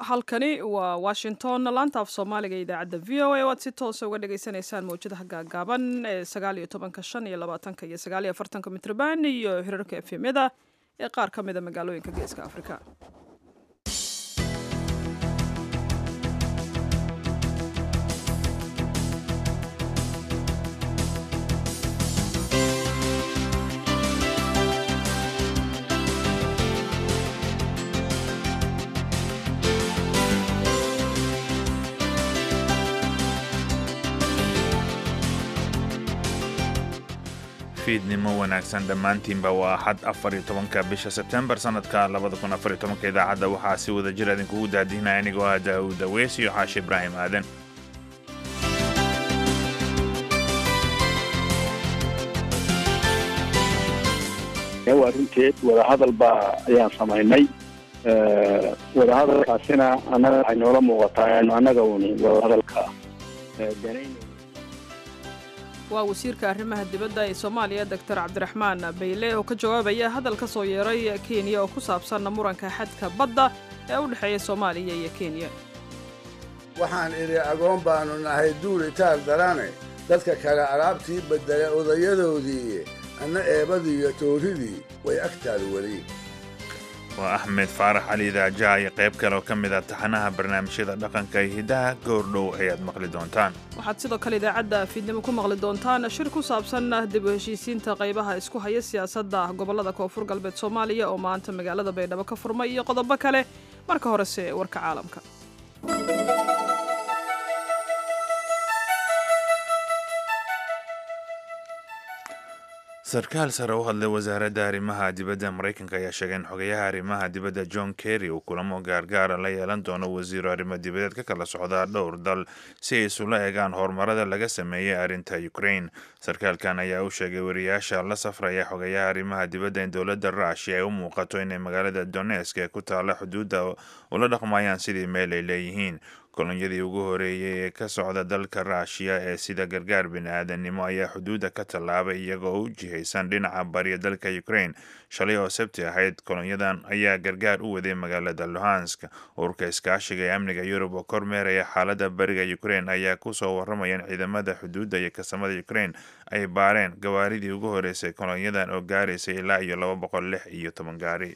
halkani waa washington laanta af soomaaliga ee idaacadda v o a oo aad si toosa uga dhagaysanaysaan mawjadaha gaagaaban ee sagaal iyo tobanka shan iyo labaatanka iyo sagaal iyo afartanka mitrban iyo hirarka efemyada ee qaar ka mida magaalooyinka geeska afrika fiidnimo wanaagsan dhammaantiinba waa axad afar iyo tobanka bisha sebtembar sanadka labada kun afar iyo tobanka idaacadda waxaa si wada jir idinkugu daadihinaya anigoo ah daawud aweys iyo xaashi ibraahim aadan waa runteed wadahadal baa ayaan samaynay wadahadalkaasina annaga waxay noola muuqataa inu annaga uni wadahadalka danayn waa wasiirka arrimaha dibadda ee soomaaliya doctor cabdiraxmaan bayle oo ka jawaabaya hadal ka soo yeeray kenya oo ku saabsan muranka xadka badda ee u dhexeeya soomaaliya iyo kenya waxaan idhi agoon baannu nahay duulitaal darane dadka kale alaabtii beddela odayadoodii anna eebadii iyo tooridii way agtaada weli waa axmed faarax cali idaajaha iyo qayb kale oo ka mid ah taxanaha barnaamijyada dhaqanka iyo hiddaha goordhow ayaad maqli doontaan waxaad sidoo kale idaacadda fiidnimo ku maqli doontaan shir ku saabsan dib u heshiisiinta qaybaha isku haya siyaasadda gobollada koonfur galbeed soomaaliya oo maanta magaalada baydhabo ka furmay iyo qodobo kale marka horese warka caalamka sarkaal sare u hadlay wasaaradda arrimaha dibadda maraykanka ayaa sheegay in xogayaha arrimaha dibadda john kerry uu kulamo gaargaara la yeelan doono wasiiro arrimo dibadeed ka kala socdaa dhowr dal si ay isula eegaan horumarada laga sameeyey arrinta ukraine sarkaalkan ayaa u sheegay wariyaasha la safraya xogayaha arrimaha dibadda in dowladda ruushia ay u muuqato inay magaalada donesk ee ku taalla xuduudda ula dhaqmayaan sidii meel ay leeyihiin kolonyadii ugu horeeyey ee ka socda dalka ruushiya ee sida gargaar bini-aadannimo ayaa xuduudda ka tallaabay iyagoo u jihaysan dhinaca bariya dalka ukraine shalay oo sabti ahayd kolonyadan ayaa gargaar u waday magaalada luhansk ururka iskaashiga ee amniga yurub oo kormeeraya xaaladda bariga ukraine ayaa kusoo warramaya in ciidamada xuduudda iyo kasamada ukraine ay baareen gawaaridii ugu horeysay kolonyadan oo gaaraysay ilaa iyo laba boqol lix iyo toban gaari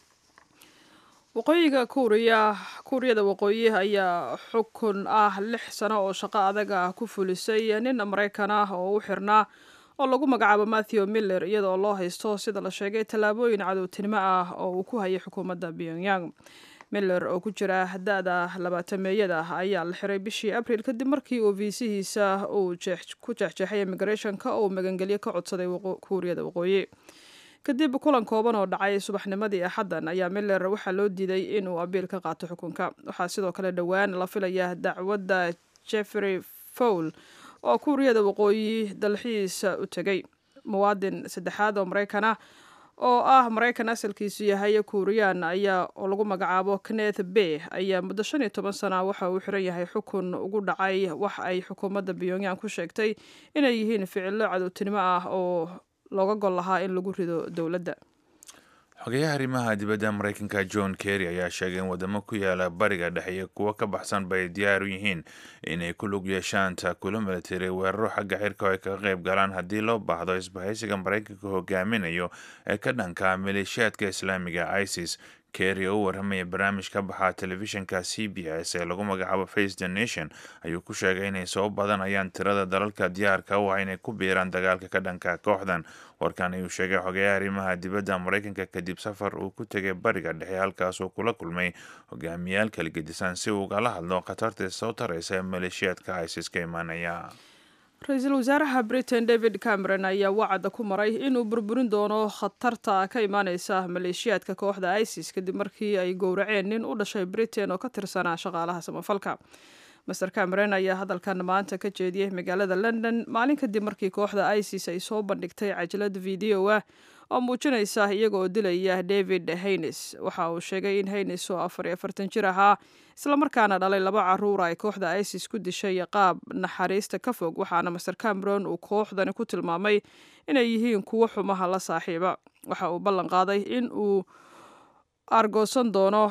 waqooyiga kuuriya kuuriyada waqooyi ayaa xukun ah lix sano oo shaqo adag ah ku fulisay nin maraykan ah oo u xirnaa oo lagu magacaabo matthew miller iyadoo loo haysto sida la sheegay tallaabooyin cadowtinimo ah oo uu ku hayay xukuumadda pyongyang miller oo ku jira da-da labaatameeyada ayaa la xiray bishii abril kadib markii uu viisihiisa uu ku jeexjeexay immigrathonka oo magangelyo ka codsaday kuuriyada waqooyi kadib kulan kooban oo dhacay subaxnimadii axaddan ayaa miller waxaa loo diiday inuu abiil ka qaato xukunka waxaa sidoo kale dhowaan la filaya dacwadda jeffrey fowl oo kuuriyada waqooyi dalxiisa u tegay muwaadin saddexaad oo maraykan ah oo ah maraykan asalkiisu yahay kuuriyaan ayaa oo lagu magacaabo kenneth bay ayaa muddo shan iyo toban sana waxa uu xiran yahay xukun ugu dhacay wax ay xukuumadda pyongyang ku sheegtay inay yihiin ficilo cadowtinimo ah oo looga gol lahaa in lagu rido dowladda xogayaha arrimaha dibadda maraykanka john kerry ayaa sheegay in wadamo ku yaala bariga dhexe iyo kuwo ka baxsan bay diyaar u yihiin inay ku lug yeeshaan taakulo military weeraro xagga xirka oo ay kaga qayb galaan haddii loo baahdo isbahaysiga maraykanka hogaaminayo ee ka dhanka maleeshiyaadka islaamiga isis kerry oo u warramaya barnaamij ka baxaa telefishinka c b s ee lagu magacaabo face the nation ayuu ku sheegay inay soo badanayaan tirada dalalka diyaarka u ah inay ku biiraan dagaalka ka dhanka kooxdan warkan ayuu sheegay xogeyaha arrimaha dibadda maraykanka kadib safar uu ku tegay bariga dhexe halkaasuu kula kulmay hogaamiyaal kala gedisan si uu ugala hadlo khatarta soo taraysa ee maleeshiyaadka isis ka imaanaya ra-iisul wasaaraha britain david cameron ayaa wacada ku maray inuu burburin doono khatarta ka imaaneysa maleeshiyaadka kooxda isis kadib markii ay gowraceen nin u dhashay britain oo ka tirsanaa shaqaalaha samafalka master cameron ayaa hadalkan maanta ka jeediyey magaalada london maalin kadib markii kooxda isis ay soo bandhigtay cajalad video ah oo muujinaysa iyagoo dilaya david haynes waxa uu sheegay in haynes oo afar iyo afartan jir ahaa islamarkaana dhalay laba caruura ay kooxda isis ku dishay qaab naxariista ka fog waxaana master cameron uu kooxdani ku tilmaamay inay yihiin kuwo xumaha la saaxiiba waxa uu ballan qaaday in uu argoosan doono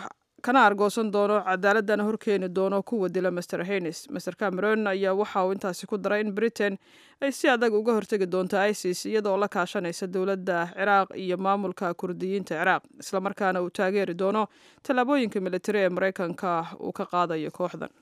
kana argoosan doono cadaaladana horkeeni doono kuwa dila master haynes master cameron ayaa waxa uu intaasi ku daray in britain ay si adag uga hortegi doonto isis iyadoo la kaashanaysa dowladda ciraaq iyo maamulka kurdiyiinta ciraaq islamarkaana uu taageeri doono tallaabooyinka militari ee maraykanka uu ka qaadayo kooxdan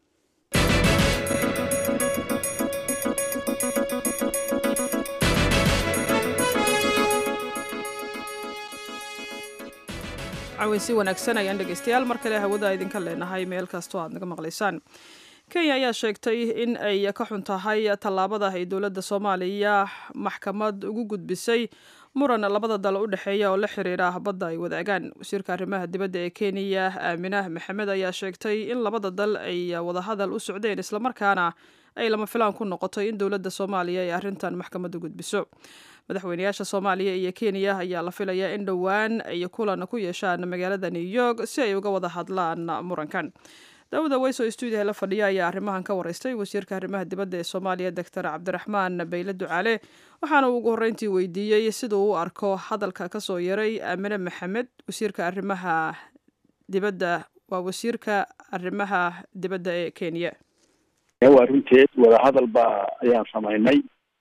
caweysi wanaagsan ayaan dhegeystayaal mar kale hawada idinka leenahay meel kastoo aad naga maqlaysaan kenya ayaa sheegtay in ay ka xun tahay tallaabada ay dowladda soomaaliya maxkamad ugu gudbisay muran labada dal u dhexeeya oo la xiriira badda ay wadaagaan wasiirka arrimaha dibadda ee kenya aaminah maxamed ayaa sheegtay in labada dal ay wadahadal u socdeen islamarkaana ay lama filaan ku noqotay in dowladda soomaaliya ay arrintan maxkamad u gudbiso madaxweynayaasha soomaaliya iyo kenya ayaa la filayaa in dhowaan ay kulan ku yeeshaan magaalada new york si ay uga wada hadlaan murankan daawuda weyso stuudiyaha la fadhiya ayaa arrimahan ka wareystay wasiirka arrimaha dibadda ee soomaaliya doctor cabdiraxmaan bayle ducaale waxaana uu ugu horreyntii weydiiyey siduu u arko hadalka kasoo yaray aamine maxamed wasiirka arrimaha dibadda waa wasiirka arrimaha dibadda ee kenya waa runteed wadahadal baa ayaan samaynay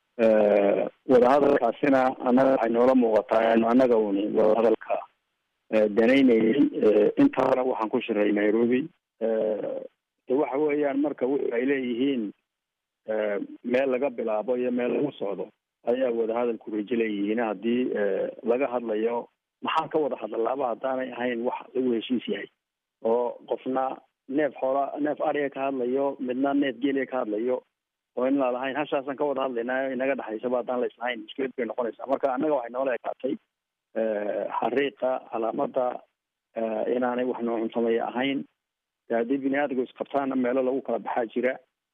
wadahadalkaasina annaga waxay noola muuqataa anu annaga uni wadahadalka danaynayay intaana waxaan ku shiray nairobi de waxa weeyaan marka wuxu ay leeyihiin meel laga bilaabo iyo meel lagu socdo ayaa wadahadalku rajo leeyihiin haddii laga hadlayo maxaan ka wada hadlaaba haddaanay ahayn wax lagu heshiis yahay oo qofna neef xoola neef ariga ka hadlayo midna neef geeliga ka hadlayo oo in la lahayn hashaasaan ka wada hadlaynaa inaga dhexaysaba haddaan la islahayn mushkilad bay noqonaysaa marka annaga waxay noola ekaatay xariiqa calaamada inaanay wax noocun sameeya ahayn haddii bini aadamku isqabtaana meelo lagu kala baxaa jira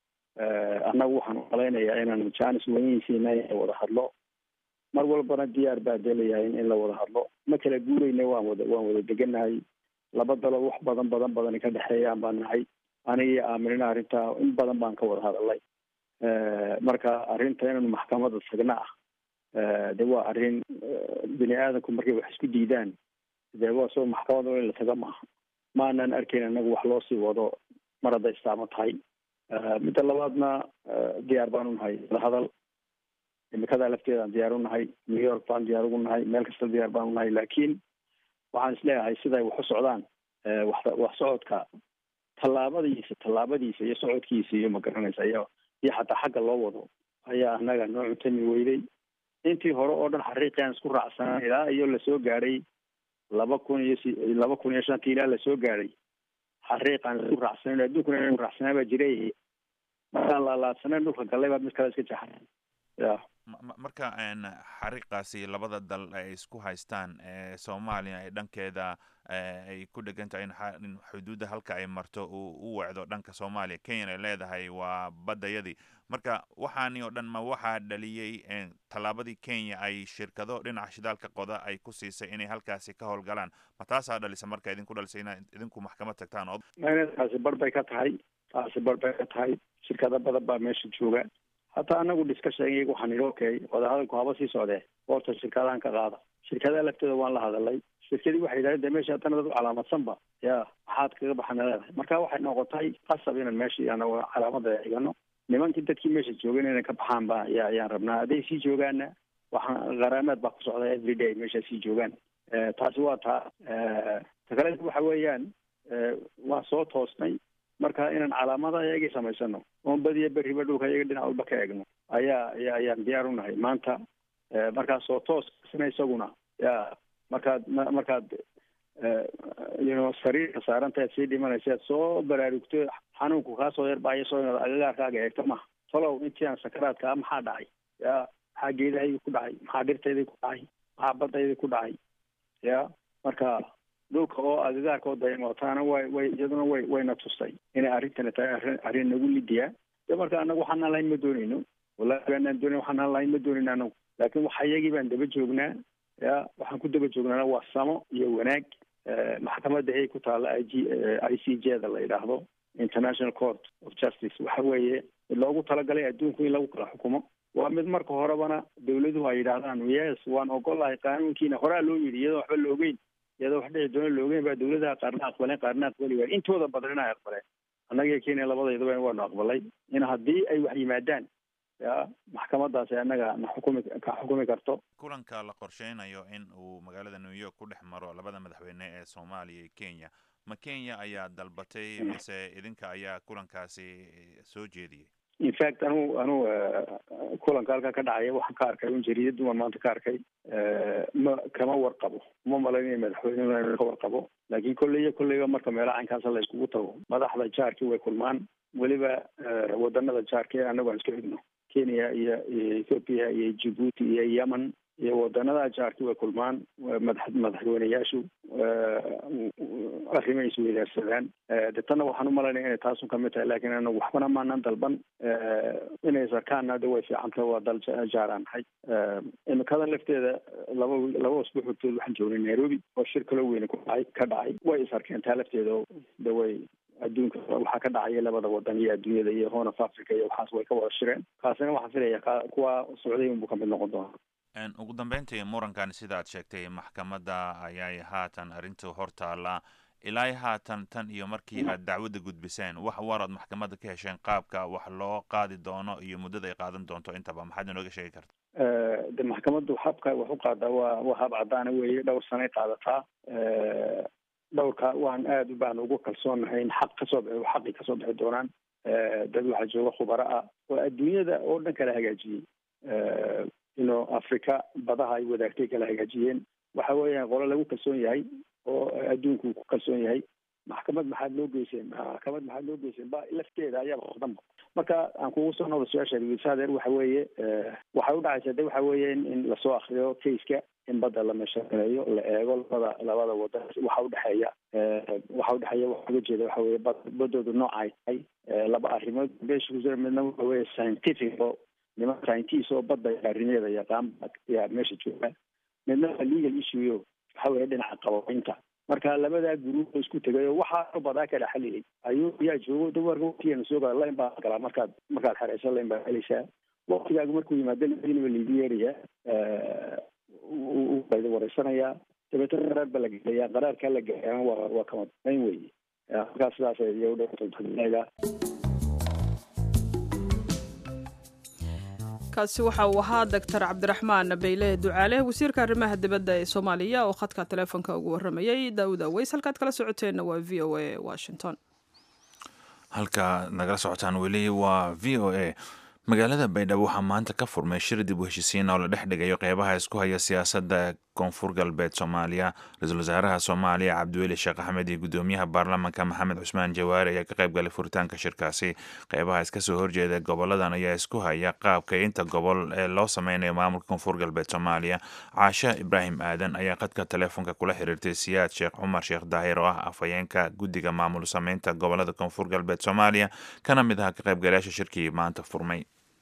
annagu waxaan umalaynayaa inaan janis weynihiisiina in la wada hadlo mar walbana diyaar baa delayahay in la wada hadlo ma kala guurayna waan wada waan wada deganahay laba dalo wax badan badan badan ka dhexeeyaan baan nahay aniga iyo aaminina arrintaa in badan baan ka wada hadalay marka arrinta inaynu maxkamada tagna ah de waa arrin bini aadamku markay wax isku diidaan de waa soo maxkamada in la taga maaha ma anaan arkayn anagu wax loo sii wado mar hadday istaamo tahay midda labaadna diyaar baan unahay hadal imikadaa lafteedaan diyaar unahay new york baan diyaar ugu nahay meel kasta diyaar baan unahay laakiin waxaan isleeyahay siday wax u socdaan wax wax socodka tallaabadiisa tallaabadiisa iyo socodkiisa iyo magaranaysa iyo iyo xataa xagga loo wado ayaa anaga noo cuntami weyday intii hore oo dhan xariiqi aan isku raacsanaa ilaa iyo lasoo gaadhay laba kun iyo si laba kun iyo shantii ilaa lasoo gaadhay xariiq aan isku raacsanan adduunkuna inu raacsanaa baa jiray markaan laalaadsanan dhulka gallay baa mid kale iska jaxay ya marka xariiqaasi labada dal ay isku haystaan soomaaliya ay dhankeeda ay ku dhegan tahay in xuduudda halka ay marto uu u wacdo dhanka soomaaliya kenyan ay leedahay waa baddayadii marka waxaani oo dhan ma waxaa dhaliyey tallaabadii kenya ay shirkado dhinaca shidaalka qoda ay ku siisay inay halkaasi ka howlgalaan ma taasaa dhalisa marka idinku dhalisay ina idinku maxkamad tagtaan oo taasi bar bay ka tahay taasi bar bay ka tahay shirkado badan baa meesha jooga hataa anagu discussion iyaga waxaan idhi okay wadahadalku haba sii socdee horta shirkadahan ka qaada shirkadaha laftooda waan la hadalay shirkadii waxay yidhahdeen de meesha haddana dad u calaamadsanba ya maxaad kaga baxana leedahay marka waxay noqotay qasab inaan meesha anagu calaamada igano nimankii dadkii meesha joogan inay ka baxaan ba ya ayaan rabnaa hadday sii joogaana waxaan qaraameed baa ku socda every day meesha sii joogaan taasi waa taa ta kale waxa weeyaan waan soo toosnay marka inaan calaamada iyagii samaysano oon badiya beriba dhulka iyaga dhinac walba ka egno ayaa aya ayaan diyaar unahay maanta markaas soo toosna isaguna ya markaad markaad you sariirka saarantaad sii dhimanaysaad soo baraarugto xanuunku kaasoo yarbaayaso inaad agagaarkaaga eegto maha talow intii aan sakaraadkaa maxaa dhacay ya maxaa geedahaydi ku dhacay maxaa dhirtaydii ku dhacay maxaa baddaydii ku dhacay ya marka dhulka oo agagaarka oo daymootaana way way iyaduna way wayna tustay inay arrintani tahay arrin arrin nagu lidiya de marka anagu waxaanaan lahayn ma doonayno wallahi baanaan doonayn waxaanaan lahayn ma doonayno anagu laakiin waxa iyagii baan daba joognaa ya waxaan ku daba joognaana waa samo iyo wanaag maxkamadda hay ku taalla i g i c j da la yidhaahdo international court of justice waxa weeye mid loogu talagalay adduunku in lagu kala xukumo waa mid marka horebana dawladuhu ay yidhaahdaan yes waan ogolahay qaanuunkiina horaa loo yidhi iyadoo waxba la ogeyn iyadoo wax dhici doona loogeyn baa dawladaha qaarna aqbaleen qaarna aqbali waay intooda badan inay aqbaleen annaga kenya labadeedaba waanu aqbalay in haddii ay wax yimaadaan ya maxkamadaasi annaga na xukumi ka xukumi karto kulanka la qorsheynayo in uu magaalada new york ku dhex maro labada madaxweyne ee soomaaliya iyo kenya ma kenya ayaa dalbatay mise idinka ayaa kulankaasi soo jeediyey in fact anu anu kulanka halkaa ka dhacaya waxaan ka arkay un jariidad duman maanta ka arkay ma kama warqabo uma malaynaya madaxweyne ka warqabo laakiin kolley iyo kolleyba marka meelaha caynkaasa la iskugu tago madaxda jaarkii way kulmaan weliba wadanada jaarka ee annagu aan iska xigno kenya iyo iyo ethoopia iyo djibuuti iyo yemen iyo wadanada jaarki way kulmaan madax madaxweyneyaashu arrimay isweydaarsadaan de tanna waxaan umalaynaya inay taasun kamid tahay lakin anagu waxbana maanan dalban inay sarkaanna de way fiicanta waa dal jaaraan nahay imikadan lafteeda laba laba usbuuc hortood waxaan joognay nairobi oo shir kaloo weyne ku dhacay ka dhacay way is arkeen taa lafteeda de way adduunka waxaa ka dhacaya labada wadan iyo adduunyada iyo horn of africa iyo waxaas way ka wada shireen kaasina waxaan filaya ka kuwa socday unbuu kamid noqon doona ugu dambeyntii murankan sida ad sheegtay maxkamadda ayay haatan arrintu hortaala ilaa haatan tan iyo markii aad dacwadda gudbiseen wax waraad maxkamadda ka hesheen qaabka wax loo qaadi doono iyo muddada ay qaadan doonto intaba maxaad inooga sheegi karta de maxkamaddu habka wax u qaadaa waa waa hab caddaana weeye dhowr sanay qaadataa dhowrka waan aada u baan ugu kalsoonahay in xaq kasoo bixi xaqii kasoo bixi doonaan dad waxaa jooga khubaro ah oo adduunyada oo dhan kala hagaajiyey ino africa badaha ay wadaagtay kala hagaajiyeen waxa weeyaan qolo lagu kalsoon yahay oo adduunku ku kalsoon yahay maxkamad maxaad loo geyseen maxkamad maxaad loo geyseen ba lafteeda ayaaba qodanba marka aan kugu soo noqda su-aasha wisadeer waxa weeye waxay udhacaysa de waxa weeye in lasoo akriyo caseka in badda la meeshaqeeyo la eego labada labada wadan waxa udhexeeya waxa udhexeeya waxa uga jeeda waxa weye bad badoodu nooca ay tahay laba arrimood beesha ku midna waxa weye scientific oo niman scientist oo badda arrimeeda yaqaan yaa meesha jooga midna waa legal issue waxa weye dhinaca qababeynta marka labadaa guruub oo isku tegay oo waxaa badaa kala xaliyay ayuu yaa joogo dawarka waqtigeena soo gala lain baa galaa markaad markaad xereyso lain baa helaysaa waqtigaagu markuu yimaado ladiinaba laigu yeerayaa uqayda wareysanayaa dabeetana qaraar baa la gelayaa qaraarkaa la gelayaa waa waa kama dayn weeye markaa sidaas iyo udhega kaasi waxa uu ahaa doctor cabdiraxmaan beyle ducaale wasiirka arrimaha dibadda ee soomaaliya oo khadka teleefonka ugu warramayay daawud aweys halkaad kala socoteenna waa v o a washington halka nagala socotaan weli waa v o a magaalada baydhabo waxaa maanta ka furmay shir dib u heshisiin oo la dhex dhigayo qeybaha isku haya siyaasadda koonfur galbeed soomaaliya ra-iisul wasaaraha soomaaliya cabdiweli sheekh axmed iyo guddoomiyaha baarlamaanka maxamed cusmaan jawaari ayaa ka qayb galay furitaanka shirkaasi qeybaha iska soo horjeeda goboladan ayaa isku haya qaabka inta gobol ee loo sameynayo maamulka koonfur galbeed soomaaliya caasha ibraahim aadan ayaa khadka teleefonka kula xiriirtay siyaad sheekh cumar sheekh daahir oo ah afhayeenka guddiga maamul sameynta gobolada koonfur galbeed soomaaliya kana mid aha ka qaybgalayaasha shirkii maanta furmay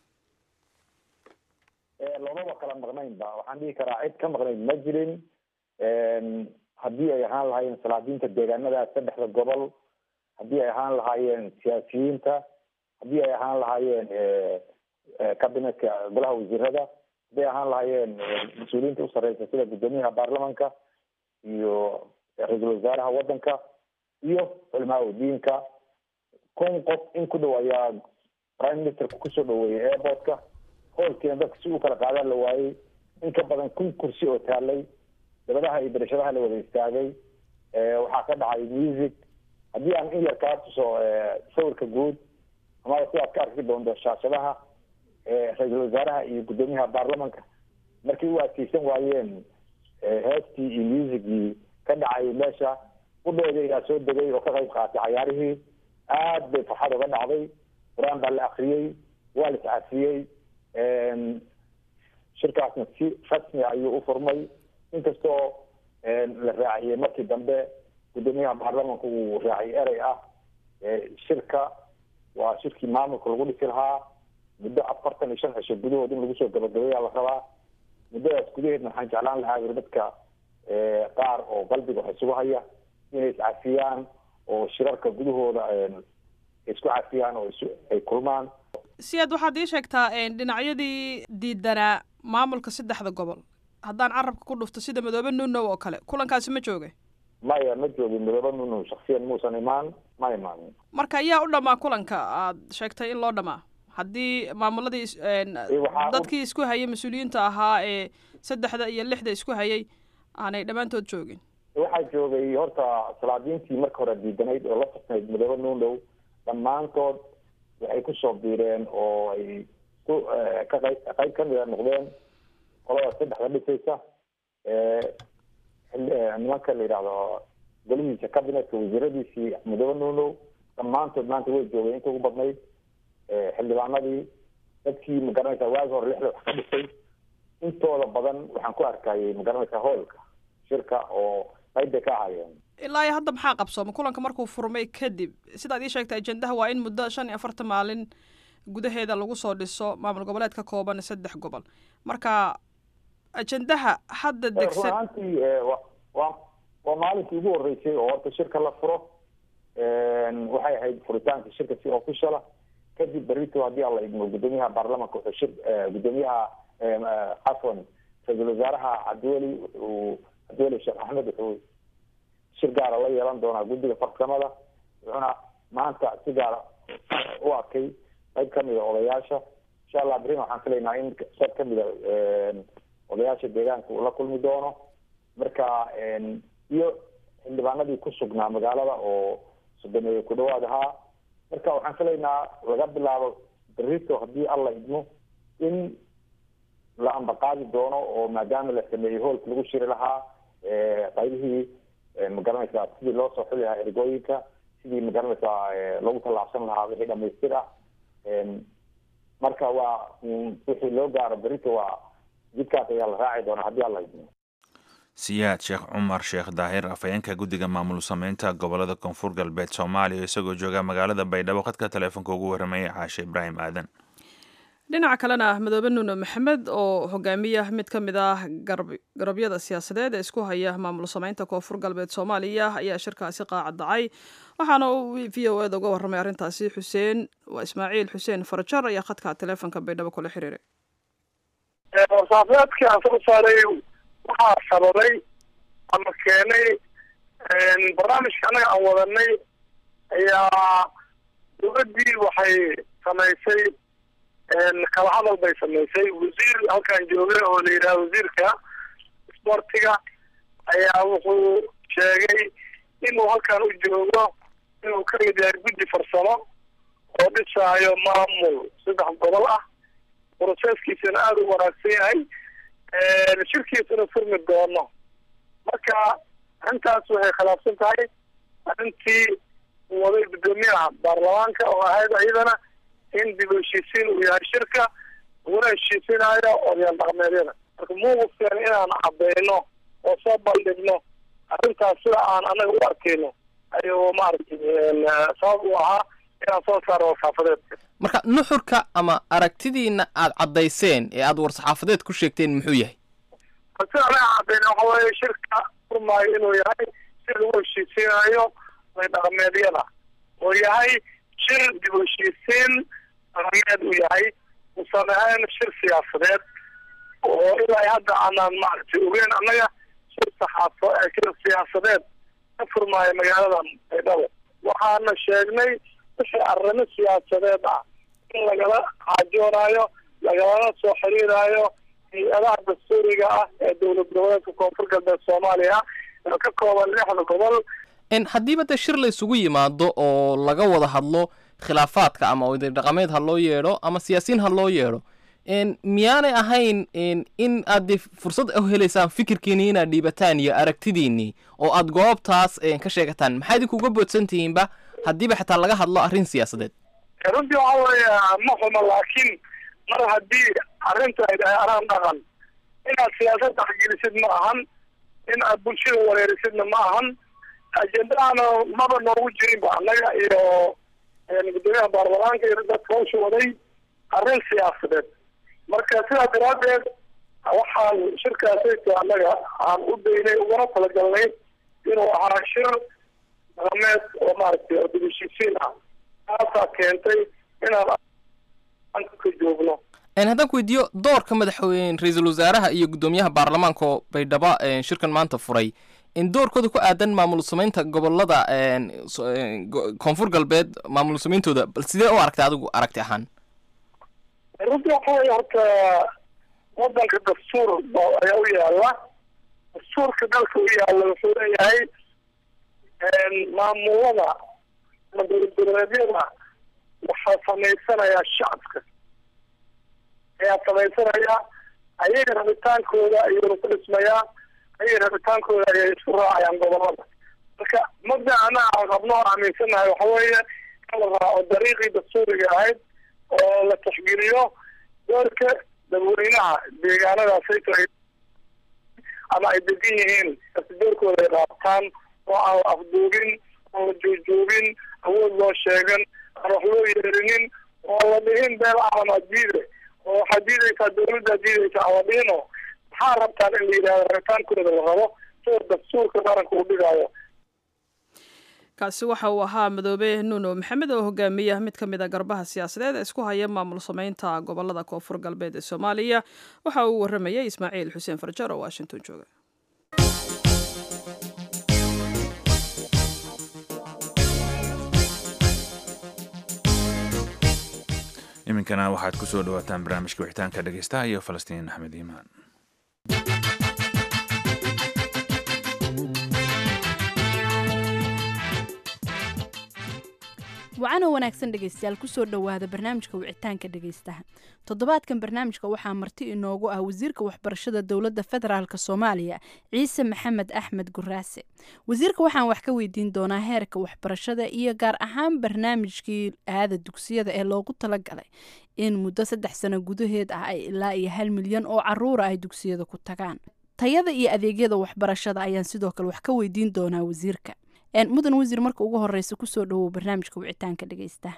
loomaba kala maqnaynba waxaan dhihi karaa cid ka maqnayd ma jirin haddii ay ahaan lahaayeen salaadiinta deegaanada saddexda gobol haddii ay ahaan lahaayeen siyaasiyiinta haddii ay ahaan lahaayeen cabinetka golaha wasiirada hadday ahaan lahaayeen mas-uuliyiinta usareysa sida guddoomiyaha baarlamanka iyo ra-iisul wasaaraha wadanka iyo culimaa diinka kun qof in ku dhow ayaa prime ministerka kusoo dhaweeyay airportka hoolkiina dadka si u kala qaadaan la waayey in ka badan kun kursi oo taalay dabadaha iyo berashadaha la wada istaagay waxaa ka dhacay music haddii aan in yar kaa tuso sawirka guud amaba sidaad ka arki doonto shaashadaha ra-iisul wasaaraha iyo guddoomiyaha baarlamanka markii u adkeysan waayeen heestii iyo musicgii ka dhacay meesha udhooda ayaa soo degay oo ka qayb qaatay cayaarihii aad bay farxad uga dhacday qur-aan baa la akriyey waa la iscafiyey shirkaasna si rasmi ayuu u furmay inkastoo la raaciyey markii dambe guddoomiyaha baarlamanka uu raaciyay erey ah shirka waa shirkii maamulka lagu dhisi lahaa muddo afartan iyo shan cisho gudahood in lagu soo gabagabeeyaa la rabaa muddadaas gudaheedna waxaan jeclaan lahaa yiri dadka qaar oo qalbiga wax isugu haya inay iscafiyaan oo shirarka gudahooda isku cafiyaan oo ay kulmaan siyaad waxaad ii sheegtaa dhinacyadii diidanaa maamulka saddexda gobol haddaan carabka ku dhufto sida madoobe nunow oo kale kulankaasi ma jooga maya ma joogin midoobe nunu shaksiyan muusan imaan ma imaanin marka ayaa u dhamaa kulanka aad sheegtay in loo dhamaa haddii maamuladii waxaa u- dadkii isku hayay mas-uuliyiinta ahaa ee saddexda iyo lixda isku hayay aanay dhammaantood joogin waxaa joogay horta salaadiintii marka hore diidanayd oo la tasnayd midoobe nuundow dhammaantood waxay kusoo biireen oo ay ku ka qayb qayb kamid a noqdeen qolada saddexda dhisaysa xil- nimanka la yidhahdo golihiisa cabinetka wasiiradiisii midoobe nuundow dhammaantood maanta way joogeen inta ugu badnayd xildhibaanadii dadkii magaranaysa waagi hore lixda wax ka dhisay intooda badan waxaan ku arkayay magaranaysa hoolka shirka oo qayb bay ka ahaayeen ilaa iyo hadda maxaa qabsooma kulanka markuu furmay kadib sidaad ii sheegtay ajendaha waa in muddo shan iyo afartan maalin gudaheeda lagu soo dhiso maamul goboleed ka kooban saddex gobol marka ajendaha hadda run degsan ahaantii wa waa waa maalinkii ugu horeysay oo horta shirka la furo waxay ahayd furitaanka shirka si official ah kadib berito haddii alla idmo gudoomiyaha baarlamanka wuxuu shir gudoomiyaha cafwan ra-iisul wasaaraha cabdiweli uu cabdiweli sheekh axmed wuxuu shir gaara la yeelan doonaa guddiga farsamada wuxuuna maanta si gaara u arkay qayb kamid a odayaasha insha allah berina waxaan filaynaa in qayb kamid a odayaasha deegaanka uu la kulmi doono marka iyo xildhibaanadii ku sugnaa magaalada oo sodomeeye ku dhawaad ahaa marka waxaan filaynaa laga bilaabo berito haddii alla idmo in la ambaqaadi doono oo maadaama la sameeyey hoolka lagu shiri lahaa qaybihii magaranaysaa sidii loo soo xuli lahaa ergooyinka sidii magaranaysaa lagu tallaabsan lahaa wixii dhamaystir ah marka waa wixii loo gaaro berito waa jidkaas ayaa la raaci doonaa haddii alla idmo siyaad sheekh cumar sheekh daahir afhayeenka guddiga maamul sameynta gobolada koonfur galbeed soomaaliya isagoo jooga magaalada baydhabo khadka taleefonka ugu warramayay caashe ibraahim aadan dhinaca kalena madoobe nuune maxamed oo hogaamiya mid ka mid ah garab- garabyada siyaasadeed ee isku haya maamul sameynta koonfur galbeed soomaaliya ayaa shirkaasi qaacadacay waxaana uu v o eda uga warramay arrintaasi xuseen waa ismaaciil xuseen farajar ayaa khadka taleefonka baydhabo kula xiriiray warsaafeedkii aan soo saaray waxaa sababay ama keenay barnaamijka annaga aan wadanay ayaa dowladdii waxay samaysay kala hadal bay samaysay wasiir halkan jooga oo la yidhaha wasiirka sportiga ayaa wuxuu sheegay inuu halkan u joogo inuu ka mid yahay guddi farsamo oo dhisaayo maamul saddex gobol ah broseskiisana aada u wanaagsan yahay shirkiisana furmi doono marka arrintaas waxay khilaafsan tahay arrintii uu waday guddoomiyaha baarlamaanka oo ahayd iyadana in dib u heshiisiin uu yahay shirka uguna heshiisinaayo odayaal dhaqameedyada marka muuqufkeen inaan cadeyno oo soo bandhigno arrintaas sida aan anaga u arkeyno ayuu maaragtay sabab u ahaa inaan soo saaro warsaxaafadeedka marka nuxurka ama aragtidiina aad caddayseen ee aad war-saxaafadeed ku sheegteen muxuu yahay sida anaga cadeyna waxa weeye shirka furmaayo inuu yahay si lagu heshiisiinayo oday dhaqameedyada oo yahay shir dib u heshiisiin dhaqameed uu yahay usan ahayn shir siyaasadeed oo ilaa hadda aanaan maaragtay ogeyn annaga shir saxaafo shir siyaasadeed ka furmaayo magaaladan baydhabo waxaana sheegnay wixii arrimo siyaasadeed ah in lagala xaajoonayo lagalala soo xiriiraayo hay-adaha dastuuriga ah ee dowlad goboleedka koonfur galbeed soomaaliya oo ka kooban lixda gobol n haddiiba dee shir la isugu yimaado oo laga wada hadlo khilaafaadka ama oday dhaqameed ha loo yeedho ama siyaasiyiin ha loo yeedho n miyaanay ahayn n in aad dee fursad u helaysaan fikirkiinii inaad dhiibataan iyo aragtidiinii oo aad goobtaas ka sheegataan maxaa idinkuga boodsan tihiinba haddiiba xitaa laga hadlo arrin siyaasadeed runtii waxa weeye ma xumo laakiin mar haddii arrinta ay dhahay araan dhaqan inaad siyaasad dhexgelisid ma ahan in aad bulshada wareerisidna ma ahan ajendahana maba noogu jirinba annaga iyo gudoomiyaha baarlamaanka iyo dadka hawsha waday arrin siyaasadeed marka sidaa daraaddeed waxaan shirkaasayta annaga aan u daynay ugana talagalnay inuu ahaa shir dhaqameed oo maaragtay oo dib heshiisiin ah taasaa keentay inaan ka joogno haddaan ku weydiiyo doorka madaxweyne ra-iisul wasaaraha iyo guddoomiyaha baarlamaanka oo baydhabo shirkan maanta furay in doorkooda ku aadan maamul samaynta gobolada een, so- een, go- koonfur galbeed maamul samayntooda bal sidee u aragtay adigu aragti ahaan runtii waxa weeye horta wadanka dastuur ba- ayaa u yaala dastuurka dalka u yaala wuxuu leeyahay maamulada ama dowladgoboleedyada waxaa samaysanayaa shacabka ayaa samaysanaya ayaga rabitaankooda ayuuna ku dhismayaa ayaga rabitaankooda ayay isku raacayaan gobolada marka mabda ana aan rabno oo aaminsanahay waxa weeye in la raaco dariiqii dastuuriga ahayd oo la taxgeliyo doorka dadweynaha deegaanadaasay tahay ama ay degan yihiin kasi doorkooda ay raabtaan oo aan la afduubin aan la joogjoogin awood loo sheegan aan wax loo yeerinin oo aan la dhihin beel calamaa diide oo waxaad diidaysaa dawladdaa diidaysaa aan la dhihino maxaa rabtaan in la yidhahdo rabitaankooda la rabo sida dastuurka qaranka uu dhigaayo kaasi waxa uu ahaa madoobe nuuno maxamed oo hogaamiya mid ka mid a garbaha siyaasadeed ee isku haya maamul samaynta gobolada koonfur galbeed ee soomaaliya waxa uu waramayay ismaaciil xuseen farjar oo washington jooga iminkana waxaad ku soo dhawaataan barnaamijka wixitaanka dhegeystaha iyo falastiin axmed iimaan wacanoo wanaagsan dhegaystayaal kusoo dhowaada barnaamijka wicitaanka dhegaystaha toddobaadkan barnaamijka waxaa marti inoogu ah wasiirka waxbarashada dowladda federaalk soomaaliya ciise maxamed axmed guraase wasiirka waxaan wax ka weydiin doonaa heerka waxbarashada iyo gaar ahaan barnaamijkii aada dugsiyada ee loogu talagalay in muddo saddex sano gudaheed ah ay ilaa iyo hal milyan oo caruura ay dugsiyada ku tagaan tayada iyo adeegyada waxbarashada ayaan sidoo kale wax ka weydiin doonaa wasiirka mudan wasiir marka ugu horeysa kusoo dhawow barnaamijka wicitaanka dhegeysta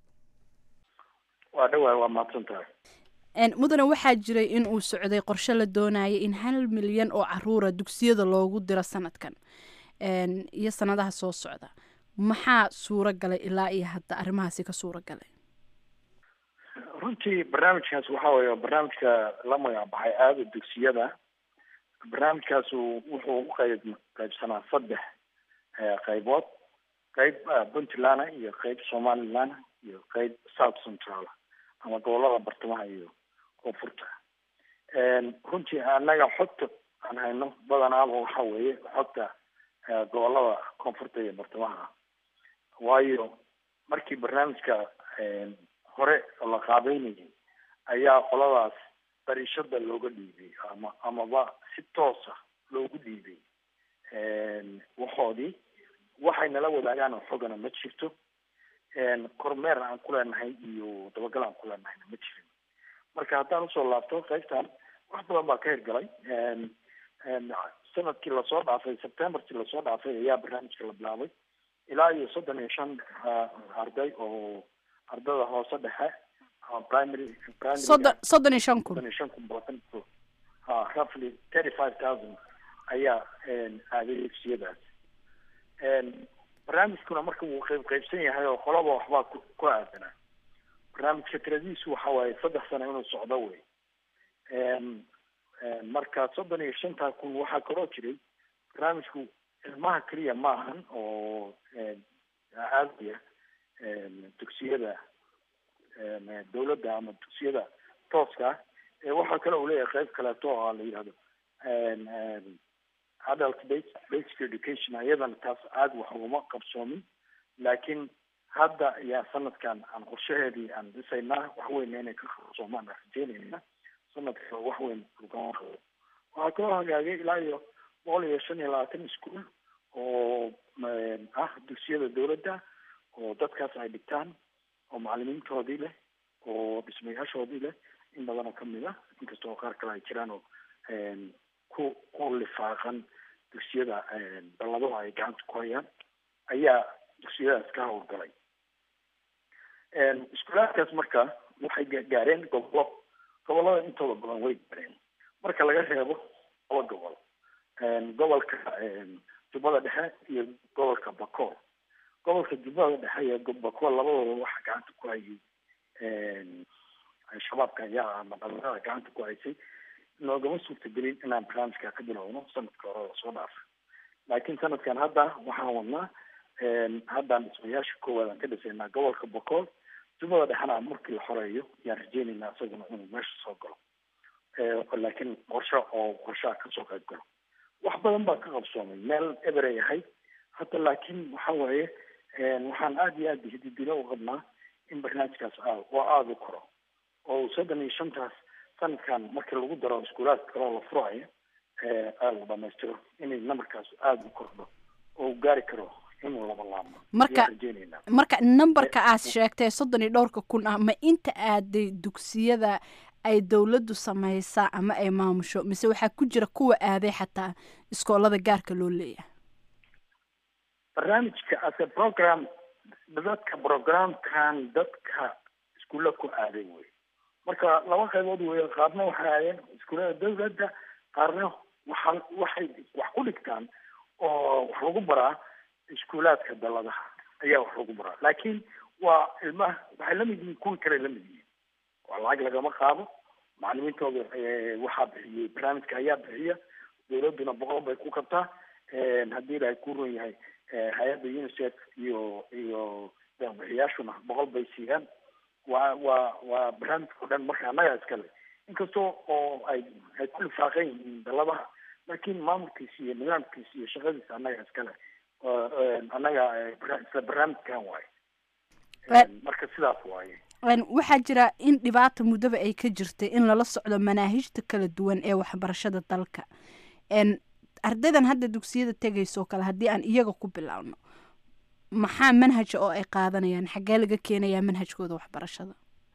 waa dhawaay waa mahadsan tahay mudane waxaa jiray in uu socday qorshe la doonaya in hal milyan oo caruura dugsiyada loogu diro sanadkan iyo sanadaha soo socda maxaa suuro galay ilaa iyo hadda arrimahaasi ka suuro galay runtii barnaamijkaas waxaa weeye barnaamijka la magacbaxay aada dugsiyada barnaamijkaasu wuxuu u qayb qaybsanaa saddex qaybood qayb puntland iyo qayb somaliland iyo qayb south central ama gobolada bartamaha iyo koonfurta runtii annaga xogta aan hayno badanaaba waxa weeye xogta gobolada koonfurta iyo bartamaha waayo markii barnaamijka hore la qaabeynayay ayaa qoladaas dariishada looga dhiibay ama amaba si toosa loogu dhiibay waxoodii waxay nala wadaagaan oo xogana ma jirto kormeer aan ku leenahay iyo dabagal aan ku leenahayna ma jirin marka haddaan usoo laabto qaybtan wax badan baa ka hirgalay sanadkii lasoo dhaafay septemberkii lasoo dhaafay ayaa barnaamijka la bilaabay ilaa iyo soddon iyo shan arday oo ardada hoose dhexe ama primary primary soddon soddon iyo shan kun soddon iyo shan kun boqotan ha roughly thirty five thousand ayaa aaday dugsiyadaas barnaamijkuna marka wuu qayb qaybsan yahay oo qolaba waxbaa ku ku aadanaa barnaamijka tiradiisu waxa waaye saddex sano inuu socdo wey marka soddon iyo shantaa kun waxaa kaloo jiray barnaamijku ilmaha keliya ma ahan oo aadaya dugsiyada dawladda ama dugsiyada tooska ah waxaa kale uu leeyahay qayb kaleeto oo la yidhahdo adult basic education iyadana taas aada wax ugama qabsoomin laakiin hadda ayaa sanadkan aan qorshaheedii aan dhisaynaa wax weyna inay ka qabsoomaan aan rajeynayna sanadka wax weyn ugama qabo waxaa kaloo hagaagay ilaa iyo boqol iyo shan iyo labaatan ischool oo ah dugsiyada dawladda oo dadkaas ay dhigtaan oo macalimiintoodii leh oo dhismayaashoodii leh in badanoo kamid ah inkastoo qaar kale ay jiraan oo ku ku lifaaqan dugsiyada balladaha ay gacanta ku hayaan ayaa dugsiyadaas ka howlgalay iskuulaadkaas marka waxay gaareen gobolo gobolada intooda badan way gaareen marka laga reebo laba gobol gobolka jubbada dhexe iyo gobolka bakool gobolka jubbada dhexe iyo bakool labadooda waxa gacanta ku hayay shabaabka ayaa ama dhalinyarada gacanta ku haysay noogama suurtagelin inaan barnaamijka ka bilowno sanadka hore lasoo dhaafay laakiin sanadkan hadda waxaan wadnaa haddaan dhismayaasha koowaad aan ka dhisaynaa gobolka bokool jumada dhexna markii la xoreeyo yaan rajeynaynaa isaguna inuu meesha soo galo laakiin qorshe oo qorshaha kasoo qayb galo wax badan baa ka qabsoomay meel eberay ahayd hadda laakiin waxa waaye waxaan aada iyo aada hididilo u qabnaa in barnaamijkaas aad oo aada u koro oo soddon iyo shantaas sanadkan markii lagu daro iskuulaadka kaloo la furayo aada la dhamaystiro inay numberkaas aada u kordho oo u gaari karo inuu laba laabmo marka ayaan rajeynaynaa marka numberka aad sheegtay soddon iyo dhowrka kun ah ma inta aaday dugsiyada ay dowladdu samaysaa ama ay maamusho mise waxaa ku jira kuwa aaday xataa iskoolada gaarka loo leeyahay barnaamijka ase program dadka programkan dadka iskuulla ku aaday wey marka laba qaybood wey qaarna waxay aadeen iskuullada dawladda qaarna waxa waxay wax ku dhigtaan oo wax lagu baraa iskuulaadka daladaha ayaa wax lagu baraa laakiin waa ilmaha waxay lamid yihiin kuwii kale lamid yihiin waa lacag lagama qaado macalimiintooda waxaa bixiyey barnaamijka ayaa bixiya dawladduna boqol bay ku kabtaa haddii ilaahay ku run yahay hay-adda unicef iyo iyo bixiyaashuna boqol bay siiyaan waa waa waa barnaamijka o dhan marka annaga iskale inkastoo oo ay ay ku lifaaqan yihiin daladaha laakiin maamulkiisa iyo nidaamkiisa iyo shaqadiisa annaga iskale annaga isla barnaamijkan waaye marka sidaas waaye waxaa jira in dhibaata muddaba ay ka jirtay in lala socdo manaahijta kala duwan ee waxbarashada dalka ardaydan hadda dugsiyada tegayso kale haddii aan iyaga ku bilaabno maxaa manhaja oo ay qaadanayaan xaggee laga keenayaa manhajkooda waxbarashada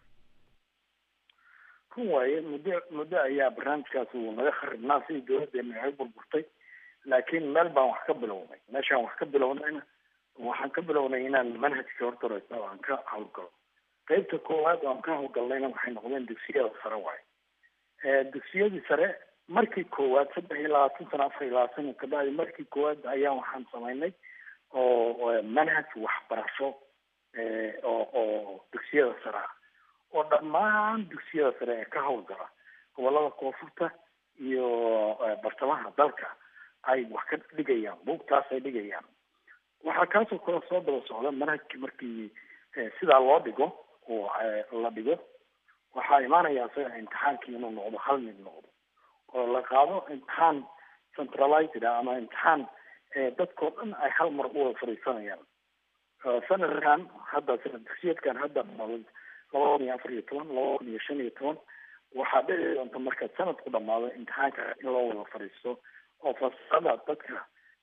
kun waaye muddo muddo ayaa barnaamijkaas uu naga kharibnaa sidii dawladdeena ay burburtay laakiin meel baan wax ka bilownay meeshaan wax ka bilownayna waxaan ka bilownay inaan manhajka horta horeysna aan ka hawlgalo qaybta koowaad oo aan ka hawlgalnayna waxay noqdeen dugsiyada sare waaye dugsiyadii sare markii koowaad saddex iyo labaatan sano afar iyo labaatan kabacdi markii koowaad ayaa waxaan samaynay oo manhaj waxbarasho oo oo dugsiyada sare ah oo dhammaan dugsiyada sare ee ka hawlgala gobolada koonfurta iyo bartamaha dalka ay wax ka dhigayaan buugtaas ay dhigayaan waxaa kaasoo kale soo daba socda manhajki markii sidaa loo dhigo oo la dhigo waxaa imaanaya isaga imtixaankii inuu noqdo hal mid noqdo oo la qaado imtixaan centralized ah ama imtixaan dadkao dhan ay hal mar u wada fadhiisanayaan sanadkan hadda sanad dugsiyeedkan hadda laba kun iyo afar iyo toban laba kun iyo shan iyo toban waxaa dhici doonta marka sanadku dhamaado imtixaanka in loo wada fadhiisto oo fasalada dadka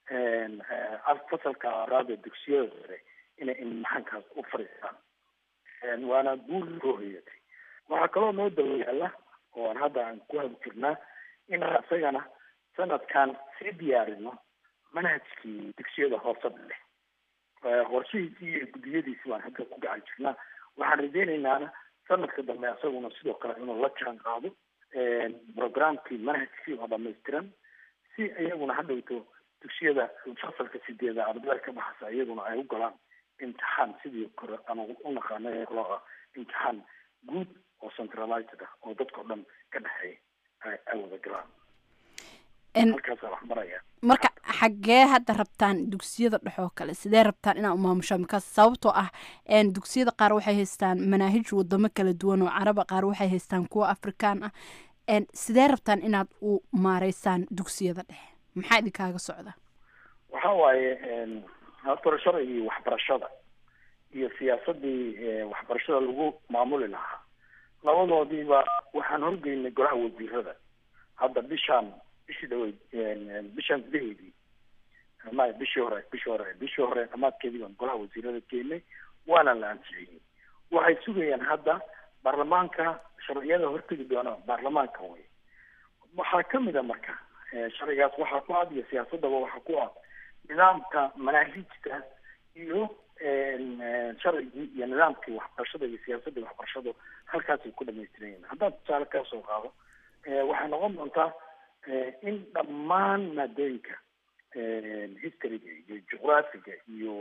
fasalka araada dugsiyada sare inay imtixaankaas u fadhiistaan waana guul soo hoyatay waxaa kaloo noo daba yaala oo aan hadda aan ku hadi jirnaa inaan isagana sanadkan sii diyaarino manhajkii dugsiyada hoose dhexe qorshihiisii iyo guddiyadiisi baan hadda ku gacan jirnaa waxaan rajeynaynaa sanadka dambe isaguna sidoo kale inuu la jaan qaado programkii manhajkii oo dhamaystiran si iyaguna hadhowto dugsiyada fasalka sideeda ardayda ka baxasa iyaguna ay u galaan imtixaan sidii kore ama u naqaano loo imtixaan guud oo centralized ah oo dadkao dhan ka dhexeeya ay wada galaan halkaasa wax maraya marka xaggee hadda rabtaan dugsiyada dhexoo kale sidee rabtaan inaa umaamushaan makaas sababtoo ah dugsiyada qaar waxay haystaan manaahij wadamo kala duwan oo caraba qaar waxay haystaan kuwa afrikaan ah sidee rabtaan inaad u maareysaan dugsiyada dhexe maxaa idinkaaga socda waxa waaye horta iyo waxbarashada iyo siyaasadii waxbarashada lagu maamuli lahaa labadoodiiba waxaan horgeynay golaha wasiirada hadda bishaan bishii dhaweyd bishaan gudaheedii maya bishii hore bishii hore bishii hore dhamaadkeedii baan golaha wasiirada keenay waana la ansixiyey waxay sugayaan hadda baarlamaanka sharciyada hortegi doona baarlamaanka wey waxaa kamid a marka sharcigaas waxaa ku ad iyo siyaasadaba waxaa ku ad nidaamka manaahijta iyo sharcigii iyo nidaamkii waxbarashada iyo siyaasadii waxbarashadu halkaasay ku dhamaystiran yihin haddaan tusaale kaa soo qaado waxay noqon doontaa in dhammaan maadooyinka historyga iyo juqraafiga iyo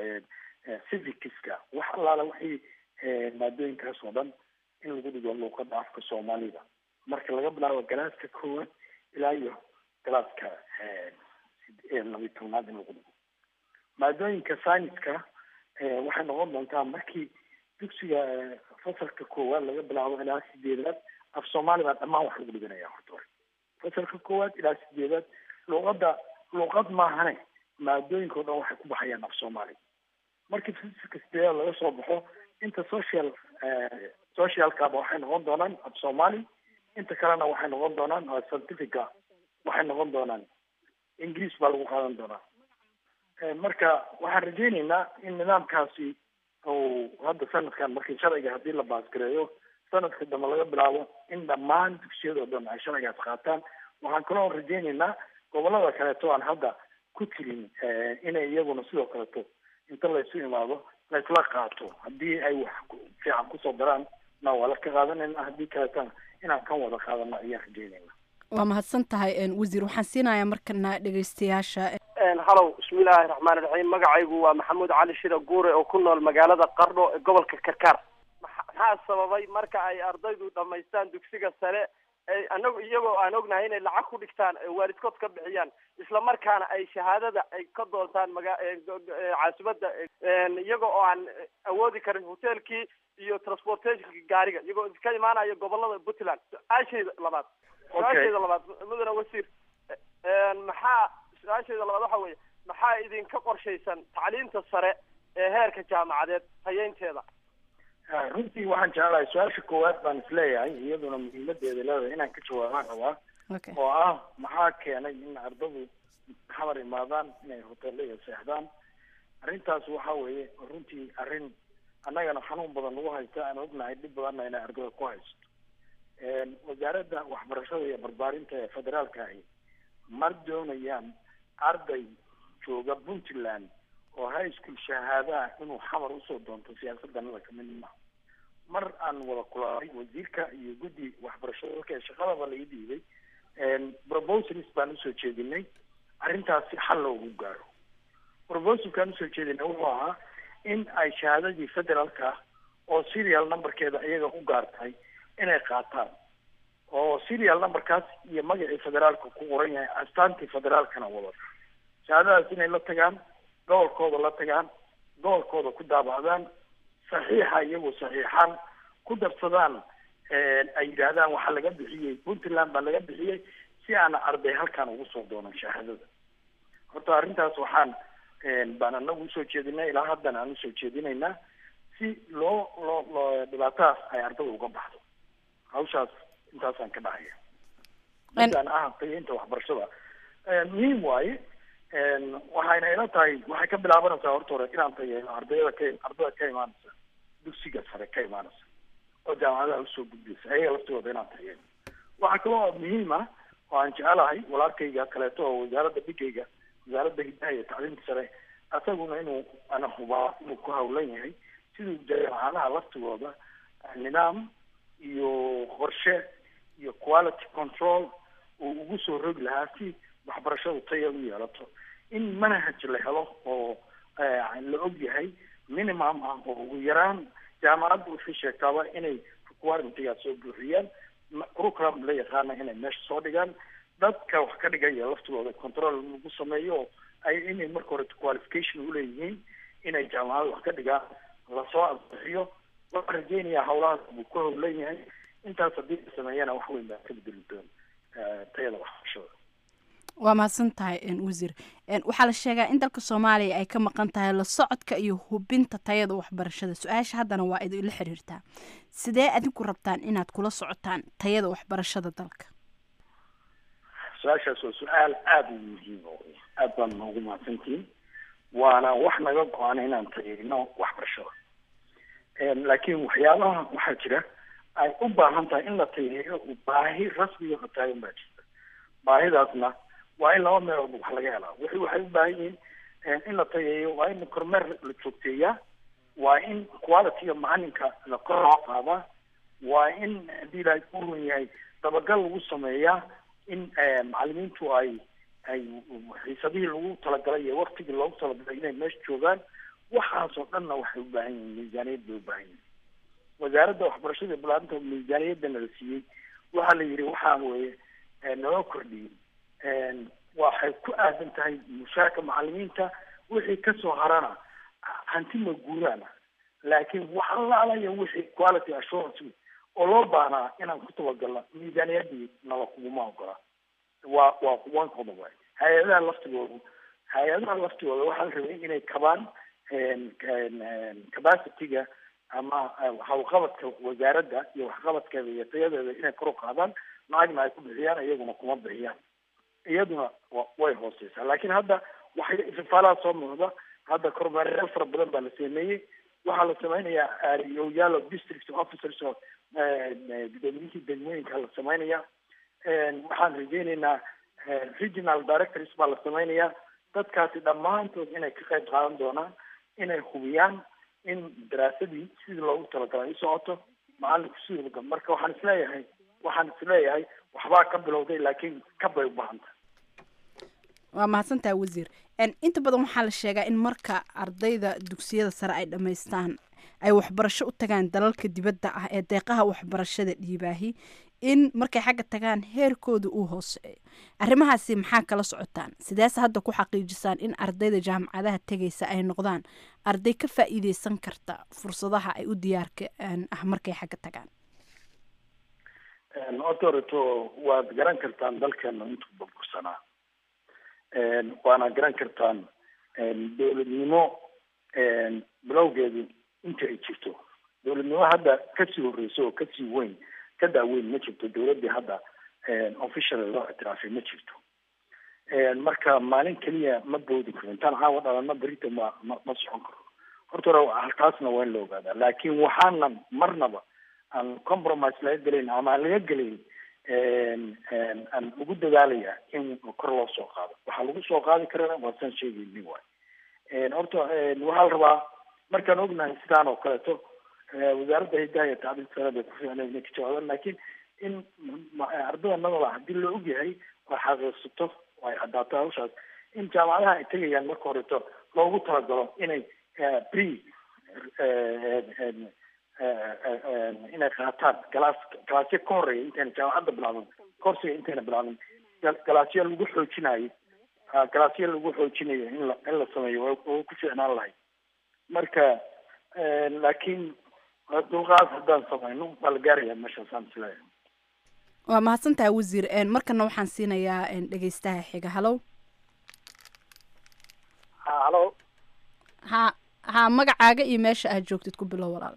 civicska wax allaala waxay maadooyinkaas oo dhan in lagu dhigo luuqada afka soomaalida marka laga bilaabo galaaska koowaad ilaa iyo galaaska labiyi tobnaad in lagu dhigo maadooyinka sayniska waxay noqon doontaa markii dugsiga fasalka koowaad laga bilaabo ilaa sideedaad af soomaali baa dhammaan wax lagu dhiganaya horta hore fasalka koowaad ilaa sideedaad luuqadda luuqad maahane maadooyinka o dhan waxay ku baxayaan af soomaali markii fasalka sideedaad laga soo baxo inta social socialkaba waxay noqon doonaan af soomaali inta kalena waxay noqon doonaan scientifica waxay noqon doonaan ingiriis baa lagu qaadan doonaa marka waxaan rajayneynaa in nidaamkaasi uu hadda sanadkan markii sharciga haddii la baasgareeyo sanadka dambe laga bilaabo in dhammaan dugsiyada oo dhan ay sharcigaas qaataan waxaan kaloo rajayneynaa gobolada kaleeto aan hadda ku tirin inay iyaguna sidoo kaleeto inta laysu imaado laysla qaato haddii ay wax fiican kusoo daraan na waa la ka qaadanayna haddii kaleetana inaan kan wada qaadano ayaan rajaynayna waa mahadsan tahay wasiir waxaan siinayaa markana dhegeystayaasha halow bismillaahi raxmaani raxiim magacaygu waa maxamuud cali shira guure oo ku nool magaalada qardho ee gobolka karkaar maxaa sababay marka ay ardaydu dhamaystaan dugsiga sare anagu iyagoo aan ognahay inay lacag ku dhigtaan waalidkood ka bixiyaan isla markaana ay shahaadada ay ka doontaan maga caasimadda iyagoo oo aan awoodi karin hotelkii iyo transportationkii gaariga iyagoo ka imaanaya gobolada puntland su-aashayda labaad su-aashayda labaad mudane wasiir maxaa su-aashayda labaad waxa weeye maxaa idinka qorshaysan tacliinta sare ee heerka jaamacadeed hayeynteeda runtii waxaan jeclahay su-aasha koowaad baan isleeyahay iyaduna muhiimadeeda leedahay inaan ka jawaabaan rabaa oo ah maxaa keenay in ardadu xamar imaadaan inay hoteelada seexdaan arrintaas waxa weeye runtii arrin annagana xanuun badan nagu haysta aan ognahay dhib badanna inay ardada ku haysto wasaaradda waxbarashada iyo barbaarinta ee federaalka ahi mar doonayaan arday jooga puntland oo high school shahaadaha inuu xamar usoo doonto siyaasadanada kamid ma mar aan wada kulaalay wasiirka iyo guddi waxbarashada dalka shaqadaba laga dhiibay proposals baan usoo jeedinay arrintaas si xal loogu gaaro proposalkaan usoo jeedinay wuxuu ahaa in ay shahaadadii federaalka ah oo serial numberkeeda iyaga u gaartahay inay qaataan oo serial numberkaas iyo magacii federaalka ku qoran yahay astaantii federaalkana wadata shahaadadaas inay la tagaan gobolkooda la tagaan gobolkooda ku daabacdaan saxiixa iyagoo saxiixaan ku darsadaan ay yidhaahdaan waxaa laga bixiyey puntland baa laga bixiyey si aana arday halkaan ugu soo doonan shahaadada horta arrintaas waxaan baan anagu usoo jeedinay ilaa haddana aan usoo jeedinaynaa si loo loo loo dhibaatadaas ay ardada uga baxdo hawshaas intaasaan ka dhahaya midaan ah qiyainta waxbarashada muhiim waaye waxayna ila tahay waxay ka bilaabanaysaa horta hore inaan tayeeno ardayda ka ardada ka imaanaysa dugsiga sare ka imaanaysa oo jaamacadaha usoo gudbaysa ayaga laftooda inaan tayeeno waxaa kaloo muhiim ah oo aan jecelahay walaalkayga kaleeto oo wasaaradda dhigayga wasaaradda hidaha iyo tacliimka sare asaguna inuu ana hubaa inuu ku hawlan yahay siduu jaamacadaha laftigooda nidaam iyo qorshe iyo quality control uu ugu soo rogi lahaa si waxbarashadu taya u yeelato in manhaj la helo oo la og yahay minimum ah oo ugu yaraan jaamacadda waxay sheegtaaba inay requirementigaas soo buuxiyaan curriculum la yaqaana inay meesha soo dhigaan dadka wax ka dhigaya laftigooda control lagu sameeyo ay inay marka hore qualification uleeyihiin inay jaamacada wax ka dhigaan lasoo ansixiyo waxaan rajeynayaa hawlahaas buu ku howlan yahay intaas haddii la sameeyana wax weyn baa ka bedeli doon tayada waxbarashada waa mahadsan tahay wasiir waxaa la sheegaa in dalka soomaaliya ay ka maqan tahay la socodka iyo hubinta tayada waxbarashada su-aasha haddana waa idinla xiriirtaa sidee adinku rabtaan inaad kula socotaan tayada waxbarashada dalka su-aashaas waa su-aal aada u muhiim aad baan noogu mahadsantihiin waana wax naga go-an inaan tayeyno waxbarashada laakiin waxyaabaha waxaa jira ay u baahan tahay in la tayeeyo baahi rasmiga oo taagan baa jirta baahidaasna waa in laba meelood wax laga helaa wixii waxay u baahan yihiin in la tayeeyo waa in kormeer la joogteeyaa waa in qualityga macalinka la kor loo qaadaa waa in haddii ilaahay ku run yahay dabagal lagu sameeyaa in macalimiintu ay ay xiisadihii lagu talagalay iyo waktigii loogu talagalay inay meesha joogaan waxaasoo dhanna waxay u baahan yihiin miisaaniyad bay u baahan yihiin wasaaradda waxbarashada balaarinta miisaaniyadana la siiyey waxaa la yidhi waxaa weeye naloo kordhiyey waxay waxay ku aadan tahay mushaarka macalimiinta wixii kasoo harana hanti ma guuraana laakiin wax alaalaya wixii quality assurance oo loo baahnaa inaan ku tabagalno miisaaniyadii nala kuguma ogola waa waa one qodob waay hay-adaha laftigoodu hay-adaha laftigooda waxaa la rabay inay kabaan capacityga ama hawlqabadka wasaaradda iyo waxqabadkeeda iyo tayadeeda inay kor u qaadaan lacagna ay ku bixiyaan iyaguna kuma bixiyaan iyaduna way hooseysaa laakiin hadda waxay ifafaalaha soo muuqda hadda kormeerayaal fara badan baa la sameeyey waxaa la sameynayaa aariyoyaalo district officers oo gudoomiyihii degmooyinka la sameynaya waxaan rajeyneynaa regional directors baa la sameynayaa dadkaasi dhammaantood inay ka qayb qaadan doonaan inay hubiyaan in daraasadii sidii loogu talagalay u socoto macalinku sidii marka waxaan isleeyahay waxaan isleeyahay waxbaa ka bilowday laakiin kabay u baahanta waa mahadsantaha wasiir inta badan waxaa la sheegaa in marka ardayda dugsiyada sare ay dhammaystaan ay waxbarasho u tagaan dalalka dibadda ah ee deeqaha waxbarashada dhiibaahi in markay xagga tagaan heerkooda uu hooseeyo arrimahaasi maxaa kala socotaan sideese hadda ku xaqiijisaan in ardayda jaamacadaha tegaysa ay noqdaan arday ka faa'iideysan karta fursadaha ay u diyaarka ah markay xagga tagaan otoreto waad garan kartaan dalkeena intuu burbursanaa waana garan kartaan dowladnimo bilowgeedu inta ay jirto dowladnimo hadda kasii horeyso oo kasii weyn ka daaweyn ma jirto dowladdii hadda official loo ictiraafay ma jirto marka maalin keliya ma boodi karo intaan caawa dhalana berita ma ma ma socon karo horta hore taasna waa in la ogaadaa laakiin waxaanan marnaba aan compromise laga gelayn ama aan laga gelayn aan ugu dadaalaya in kor loo soo qaado waxaa lagu soo qaadi karana waa saan sheegayni waay horta waxaa la rabaa markaan ognahay sidaan oo kaleeto wasaaradda hidaha iyo tacliinta sare bay ku fiicnay inay ka jawaabaan laakiin in ardada nabada haddii la ogyahay oo xaqiiqsato oo ay caddaato hawshaas in jaamacadaha ay tegayaan marka horeto loogu talagalo inay pre inay qaataan galaas galaasyo ka horeeya intayna jaamacadda bilaabin korsiga intayna bilaabin galaasyo lagu xoojinayo galaasyo lagu xoojinayo in la in la sameeyo waa ku fiicnaan lahay marka laakiin dulqaad haddaan samayno waa la gaaraya meeshaasaan isleeyahay waa mahadsantaha wasiir markana waxaan siinayaa dhegeystaha xiga halow ha halo ha ha magacaaga iyo meesha aad joogtid ku bilow walaal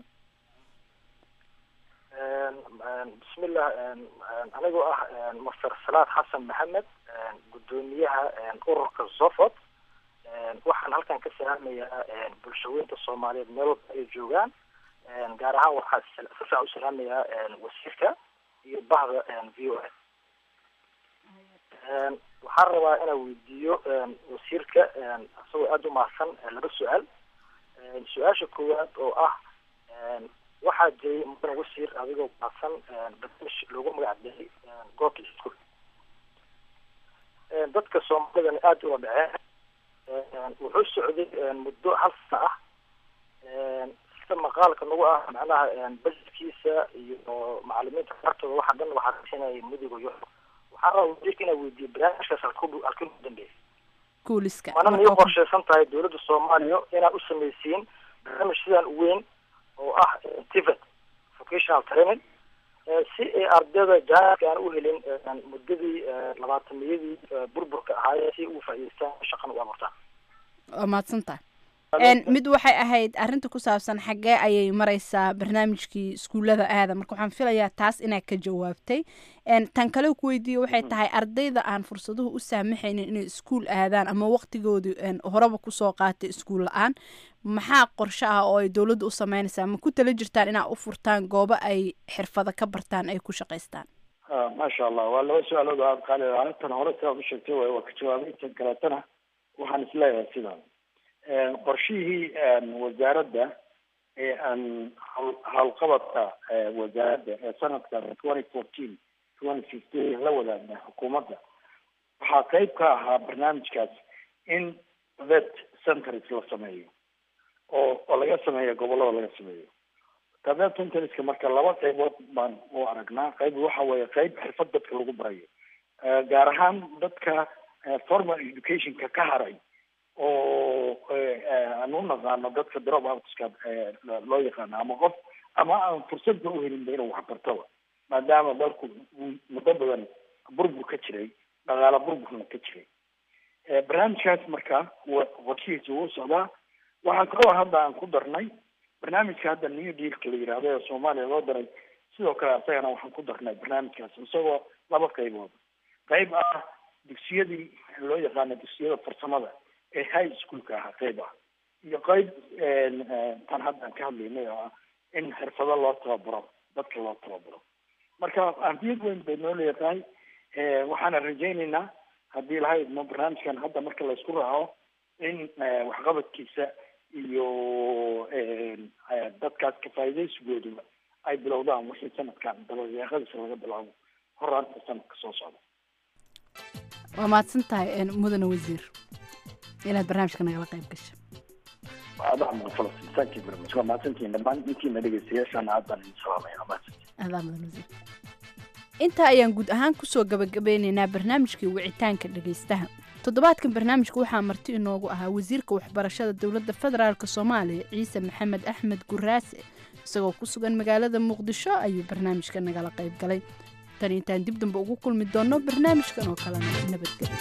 bismillah anigoo ah master salaad xasan maxamed guddoomiyaha ururka zofot waxaan halkan ka salaamayaa bulshaweynta soomaaliyeed meel walba ay joogaan gaar ahaan waxaa si fiican u salaamayaa wasiirka iyo bahda v o s waxaan rabaa inaan weydiiyo wasiirka isagoo aada u mahadsan laba su-aal su-aasha koowaad oo ah waxaa jiray mudan wasiir adigoo mahadsan barnaamij loogu magac daray goobta iskuol dadka soomaalidana aada ula dhaceen wuxuu socday muddo hal sana ah sida maqaalka nagu ah macnaha bajetkiisa iyo macalimiinta qaartooda waxa dhan waxaa kasinaya mudiga yo waxaan rabaa wasiirka inaa weydiiyo barnaamijkaas halku halkii ugu dambeeyay kuuliska mana miyay qorshaysan tahay dowladda soomaaliya inaad u samaysiin barnaamij sidaan u weyn oo ah tivet vocational training si ay ardayda jaanka aan u helin muddadii labaatamiyadii burburka ahaayee si ugu faa'iideystaan shaqan u abuurtaan waa mahadsantaha mid waxay ahayd arrinta ku saabsan xaggee ayay mareysaa barnaamijkii iskuullada aada marka waxaan filayaa taas inaad ka jawaabtay tan kale ku weydiiyo waxay tahay ardayda aan fursaduhu u saamaxaynin inay iskuul aadaan ama waqtigoodu horeba kusoo qaatay iskuul la-aan maxaa qorshe ah oo ay dowladda u sameynaysaa ma ku tala jirtaan inaa u furtaan goobo ay xirfado ka bartaan ay ku shaqaystaan maasha allah waa laba su-aalood oo aada qaali arrintan hore sidaad u sheegtay waay waa ka jawaabay tan kaleetana waxaan isleeyahay sidaan qorshihii wasaaradda ee aan howlqabadka wasaaradda ee sanadka twenty fourteen twenty fifteen la wadaagna xukuumadda waxaa qeyb ka ahaa barnaamijkaas in vet centers la sameeyo oo oo laga sameeyo gobollada laga sameeyo vet centerska marka laba qeybood baan u aragnaa qeyb waxa weeye qeyb xirfad dadka lagu barayo gaar ahaan dadka formal educationka ka haray oo aan u naqaano dadka drop outska loo yaqaano ama qof ama aan fursadba uhelinba inuu waxbartaba maadaama dalku muddo badan burbur ka jiray dhaqaala burburna ka jiray barnaamijkaas marka qorshihiisa wuu socdaa waxaa kaloo hadda aan ku darnay barnaamijka hadda new dealka la yidhaahdo ee soomaaliya loo daray sidoo kale asagana waxaan ku darnay barnaamijkaas isagoo laba qaybood qayb ah dugsiyadii loo yaqaano dugsiyada farsamada ee high schoolka ahaa qayb ah iyo qayb tan hadda aan ka hadlaynay oo ah in xirfado loo tababaro dadka loo tababaro marka ahmiyad weyn bay noo leedahay waxaana rajaynaynaa haddii lahayd ma barnaamijkan hadda marka laysku raaco in waxqabadkiisa iyo dadkaas kafaa'idaysigooduba ay bilowdaan wixii sanadkan dabadeeqadiisa laga bilaabo horaanta sanadka soo socda waa mahadsan tahay mudane wasiir inaad barnaamijka nagala qayb gasho adaa mudan falastiin thank you very much waa mahadsantihiin dhammaan intiina dhegeystayaashaana aad baan idin salaamaya waa mahadsantihiin adaa mudan wasiir intaa ayaan guud ahaan kusoo gabagabeynaynaa barnaamijkii wicitaanka dhegaystaha toddobaadkan barnaamijka waxaa marti inoogu ahaa wasiirka waxbarashada dowladda federaalk soomaaliya ciise maxamed axmed guraase isagoo ku sugan magaalada muqdisho ayuu barnaamijka nagala qayb galay tan intaan dib dambe ugu kulmi doonno barnaamijkan oo kalena nabadgelyo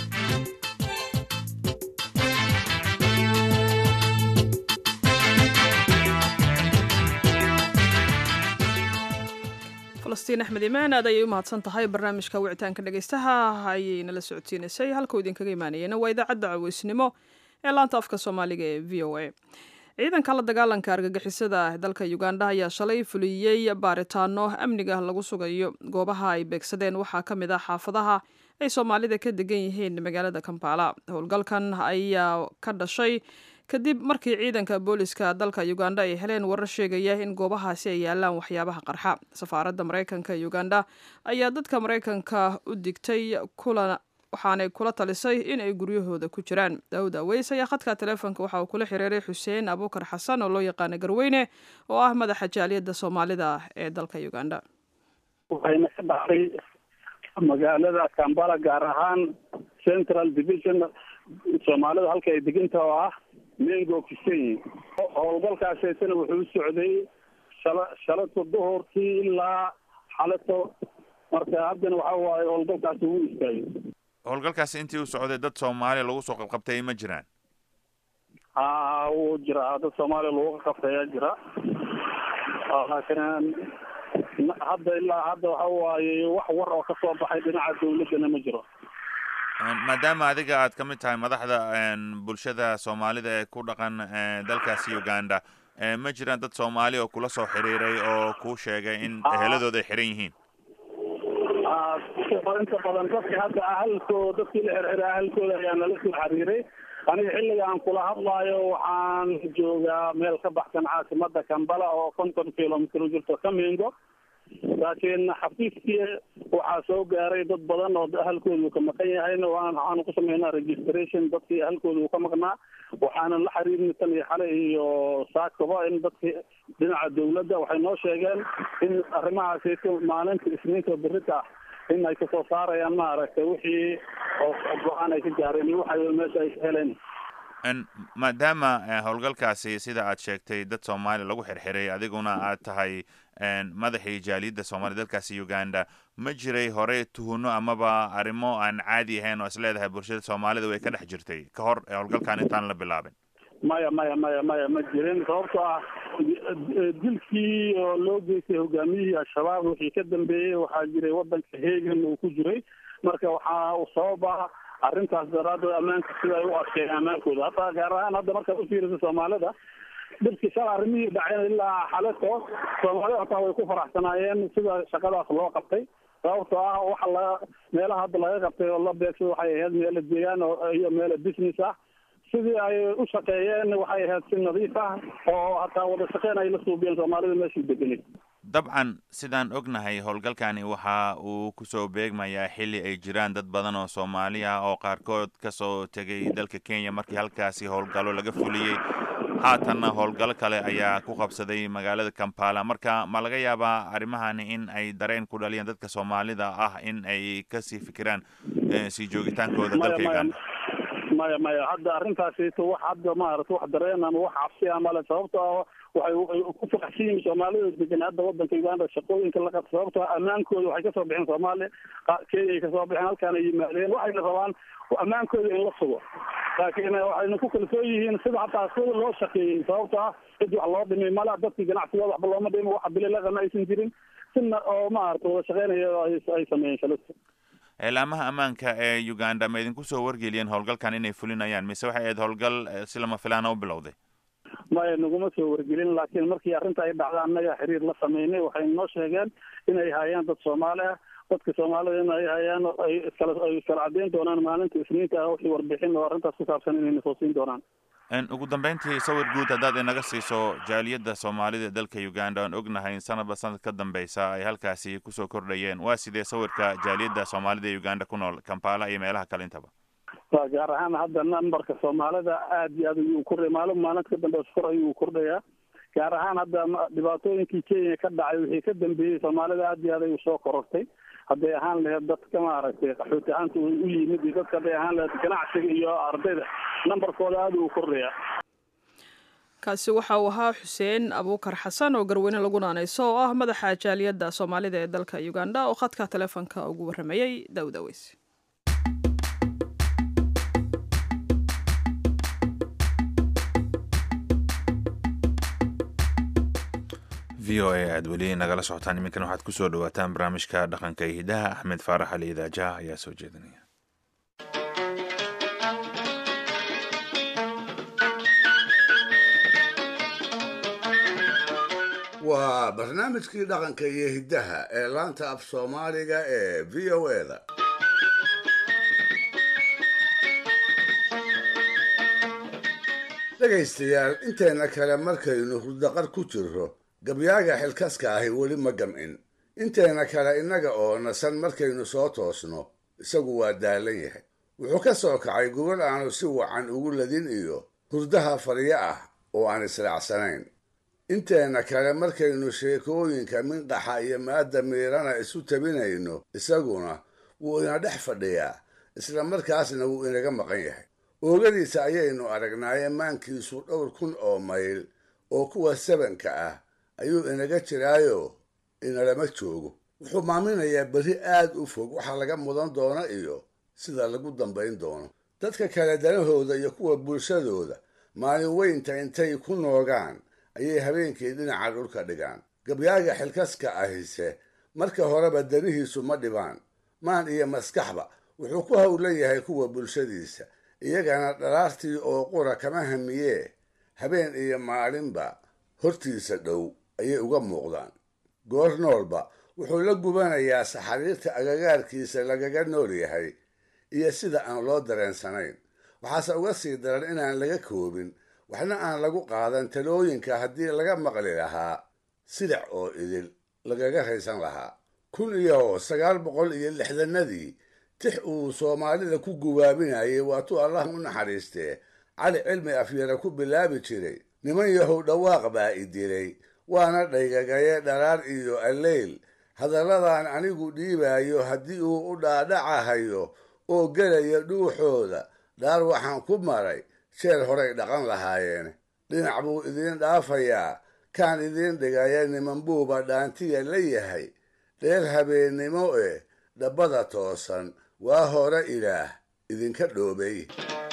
falastiin axmed imaan aad ayay u mahadsan tahay barnaamijka wicitaanka dhegaystaha ayay nala socodsiinaysay halkuu idinkaga imaanayena waa idaacadda caweysnimo ee laanta afka soomaaliga ee v o a ciidanka la dagaalanka argagixisada dalka uganda ayaa shalay fuliyey baaritaano amniga lagu sugayo goobaha ay beegsadeen waxaa ka mid ah xaafadaha ay soomaalida ka degan yihiin magaalada kampala howlgalkan ayaa ka dhashay kadib markii ciidanka booliska dalka uganda ay heleen warar sheegaya in goobahaasi ay yaalaan waxyaabaha qarxa safaaradda maraykanka ee uganda ayaa dadka maraykanka u digtay kulan waxaanay kula talisay in ay guryahooda ku jiraan daawud aweys ayaa khadka teleefonka waxa uu kula xiriiray xuseen abuukar xasan oo loo yaqaana garweyne oo ah madaxa jaaliyadda soomaalida ee dalka uganda waxayna ka dhacday magaalada kambala gaar ahaan central division soomaalida halka ay deganta oo ah mengo kisenyi howlgalkaasaytana wuxuu u socday shala shalato duhurkii ilaa xalato marka haddana waxa waaye howlgalkaasi wuu istaagay howlgalkaasi intii u socday dad soomaaliya lagu soo qabqabtay ma jiraan ha wuu jiraa dad soomaaliya lagu qabtayaa jira laakiin hadda ilaa hadda waxa waaye wax war oo ka soo baxay dhinaca dawladdana ma jiro maadaama adiga aad ka mid tahay madaxda bulshada soomaalida ee ku dhaqan dalkaasi uganda ma jiraan dad soomaali oo kula soo xiriiray oo kuu sheegay in eheladooda ay xiran yihiin inta badan dadka hadda ahalkooda dadkii la xirxiray ahalkooda ayaa nala soo xiriiray aniga xilliga aan kula hadlaayo waxaan joogaa meel ka baxsan caasimada kambala oo konton kilomitr u jirto kamingo laakiin xafiiskii waxaa soo gaaray dad badan oo ahalkooda uu ka maqan yahayna waxaanu ku sameynaa registration dadkii ahalkooda uu ka maqnaa waxaana la xiriirnay tan iyo xale iyo saakaba in dadkii dhinaca dawladda waxay noo sheegeen in arrimahaasi maalinta isniinta berita ah in ay kasoo saarayaan maaragtay wixii go-aan ay ka gaareen iyo waxa meesha ay ka heleen maadaama howlgalkaasi sida aad sheegtay dad soomaaliya lagu xirxiray adiguna aad tahay madaxii jaaliyadda soomaaliya dalkaasi uganda ma jiray hore tuhuno amaba arrimo aan caadi ahayn oo is leedahay bulshada soomaalida way ka dhex jirtay ka hor howlgalkan intaan la bilaabin maya maya maya maya ma jirin sababtoo ah dilkii oo loo geystay hogaamiyihii al-shabaab wixii ka dambeeyey waxaa jiray wadanka hegan uu ku jiray marka waxaa uu sabab ah arrintaas daraadeed ammaanka sida ay u adkeeyeen ammaankooda hataa gaar ahaan hadda markaad u fiirisa soomaalida dhibkii shala arrimihii dhaceen ilaa xaleto soomaalida hataa way ku faraxsanaayeen sida shaqadaas loo qabtay sababtoo ah waxa la meelaha hadda laga qabtay oo la beegsada waxay ahayd meelo deegaan oo iyo meelo business ah sidii ay u shaqeeyeen waxay ahayd si nadiif ah oo hataa wada shaqeyn ay la suubiyeen soomaalida meeshii deganay dabcan sidaan ognahay howlgalkani waxa uu kusoo beegmayaa xilli ay jiraan dad badan oo soomaali ah oo qaarkood kasoo tegay dalka kenya markii halkaasi howlgallo laga fuliyey haatanna howlgallo kale ayaa ku qabsaday magaalada kampala marka ma laga yaabaa arrimahani in ay dareen ku dhaliyaan dadka soomaalida ah in ay kasii fikiraan sii joogitaankooda dalka uganda maya maya hadda arrintaasito wax hadda maarata wax dareen ama wax cabsi ah male sababto ah waxay ku faraxsan yihiin soomaalida degan hadda wadanka uganda shaqooyinka la qabta sababto ah ammaankooda waxay kasoo bixeen soomaaliya kenya ay kasoo bixeen halkaan ay yimaadeen waxayna rabaan ammaankooda in la sugo laakiin waxayna ku kalsoon yihiin sida hataa sida loo shaqeeyey sababto ah cid wax loo dhimay mala dadkii ganacsigooda waxba looma dhimo waxa bililaqana aysan jirin sina oo maarata wada shaqeynaya ay sameeyeen shalista eelaamaha ammaanka ee uganda ma idinku soo wargeliyeen howlgalkan inay fulinayaan mise waxay ahayd howlgal si lama filaana u bilowday maya naguma soo wargelin laakiin markii arrinta ay dhacda annaga xiriir la sameynay waxay noo sheegeen inay hayaan dad soomaali ah dadka soomaalida in ay hayaan ay iskala ay iskala caddeyn doonaan maalinta isniinta ah wixii warbixin oo arrintaas ku saabsan inay nasoo siin doonaan ugu dambeyntii sawir guud haddaad inaga siiso jaaliyadda soomaalida ee dalka uganda aan ognahay sanadba sanad ka dambeysa ay halkaasi kusoo kordhayeen waa sidee sawirka jaaliyadda soomaalida ee uganda ku nool kampala iyo meelaha kale intaba wa gaar ahaan hadda nambarka soomaalida aad iyo aad ayuu kordhaya maalin maalinta ka dambeysa kor ayuu kordhayaa gaar ahaan hadda dhibaatooyinkii kenya ka dhacay wixii ka dambeeyey soomaalida aad iyo aad ayuu soo korortay hadday ahaan laheyd dadka maaragtay qaxooti ahaanta u yimid iyo dadka hadday ahaan laheyd ganacsiga iyo ardayda nambarkooda aada uu kordhayaa kaasi waxa uu ahaa xuseen abuukar xasan oo garweyne lagu naanayso oo ah madaxa jaaliyadda soomaalida ee dalka uganda oo khadka taleefonka ugu warramayey dawdaweys v o a aad weli nagala socotaan iminkan waxaad kusoo dhawaataan barnaamijka dhaqanka iyo hidaha axmed faarax ali idaajaha ayaa soo jeedinaya waa barnaamijkii dhaqanka iyo hiddaha ee laanta af soomaaliga ee v o e da dhegaystayaal inteena kale markaynu hurdaqar ku jirro gabyaaga xilkaska ahi weli ma gamcin inteena kale innaga oo nasan markaynu soo toosno isagu waa daalan yahay wuxuu ka soo kacay gobol aanu si wacan ugu ladin iyo hurdaha faryo ah oo aan israacsanayn inteena kale markaynu sheekooyinka minqaxa iyo maadda miirana isu tabinayno isaguna wuu ina dhex fadhiyaa isla markaasna wuu inaga maqan yahay oogadiisa ayaynu aragnaaye maankiisu dhowr kun oo mayl oo kuwa sabanka ah ayuu inaga jiraayo inalama joogo wuxuu maaminayaa berri aad u fog waxa laga mudan doono iyo sida lagu dambayn doono dadka kale danahooda iyo kuwa bulshadooda maalin weynta intay ku noogaan ayay habeenkii dhinaca dhulka dhigaan gabyaaga xilkaska ahise marka horeba danihiisu ma dhibaan maan iyo maskaxba wuxuu ku howlan yahay kuwa bulshadiisa iyagana dhalaartii oo qura kama hamiyee habeen iyo maalinba hortiisa dhow ayay uga muuqdaan goor noolba wuxuu la gubanayaa saxariirta agagaarkiisa lagaga nool yahay iyo sida aan loo dareensanayn waxaase uga sii daran inaan laga koobin waxna aan lagu qaadan talooyinka haddii laga maqli lahaa sidac oo idil lagaga raysan lahaa kun iyo sagaal boqol iyo lixdanadii tix uu soomaalida ku gubaabinayay waatuu allah u naxariistee cali cilmi afyara ku bilaabi jiray niman yahow dhawaaq baa i dilay waana dhaygagaye dharaar iyo alleyl hadalladan anigu dhiibaayo haddii uu u dhaadhacahayo oo gelaya dhuuxooda dhaar waxaan ku maray jeer horay dhaqan lahaayeen dhinac buu idiin dhaafayaa kaan idiin dhigaya niman buuba dhaantiya la yahay dheer habeennimo eh dhabbada toosan waa hore ilaah idinka dhoobay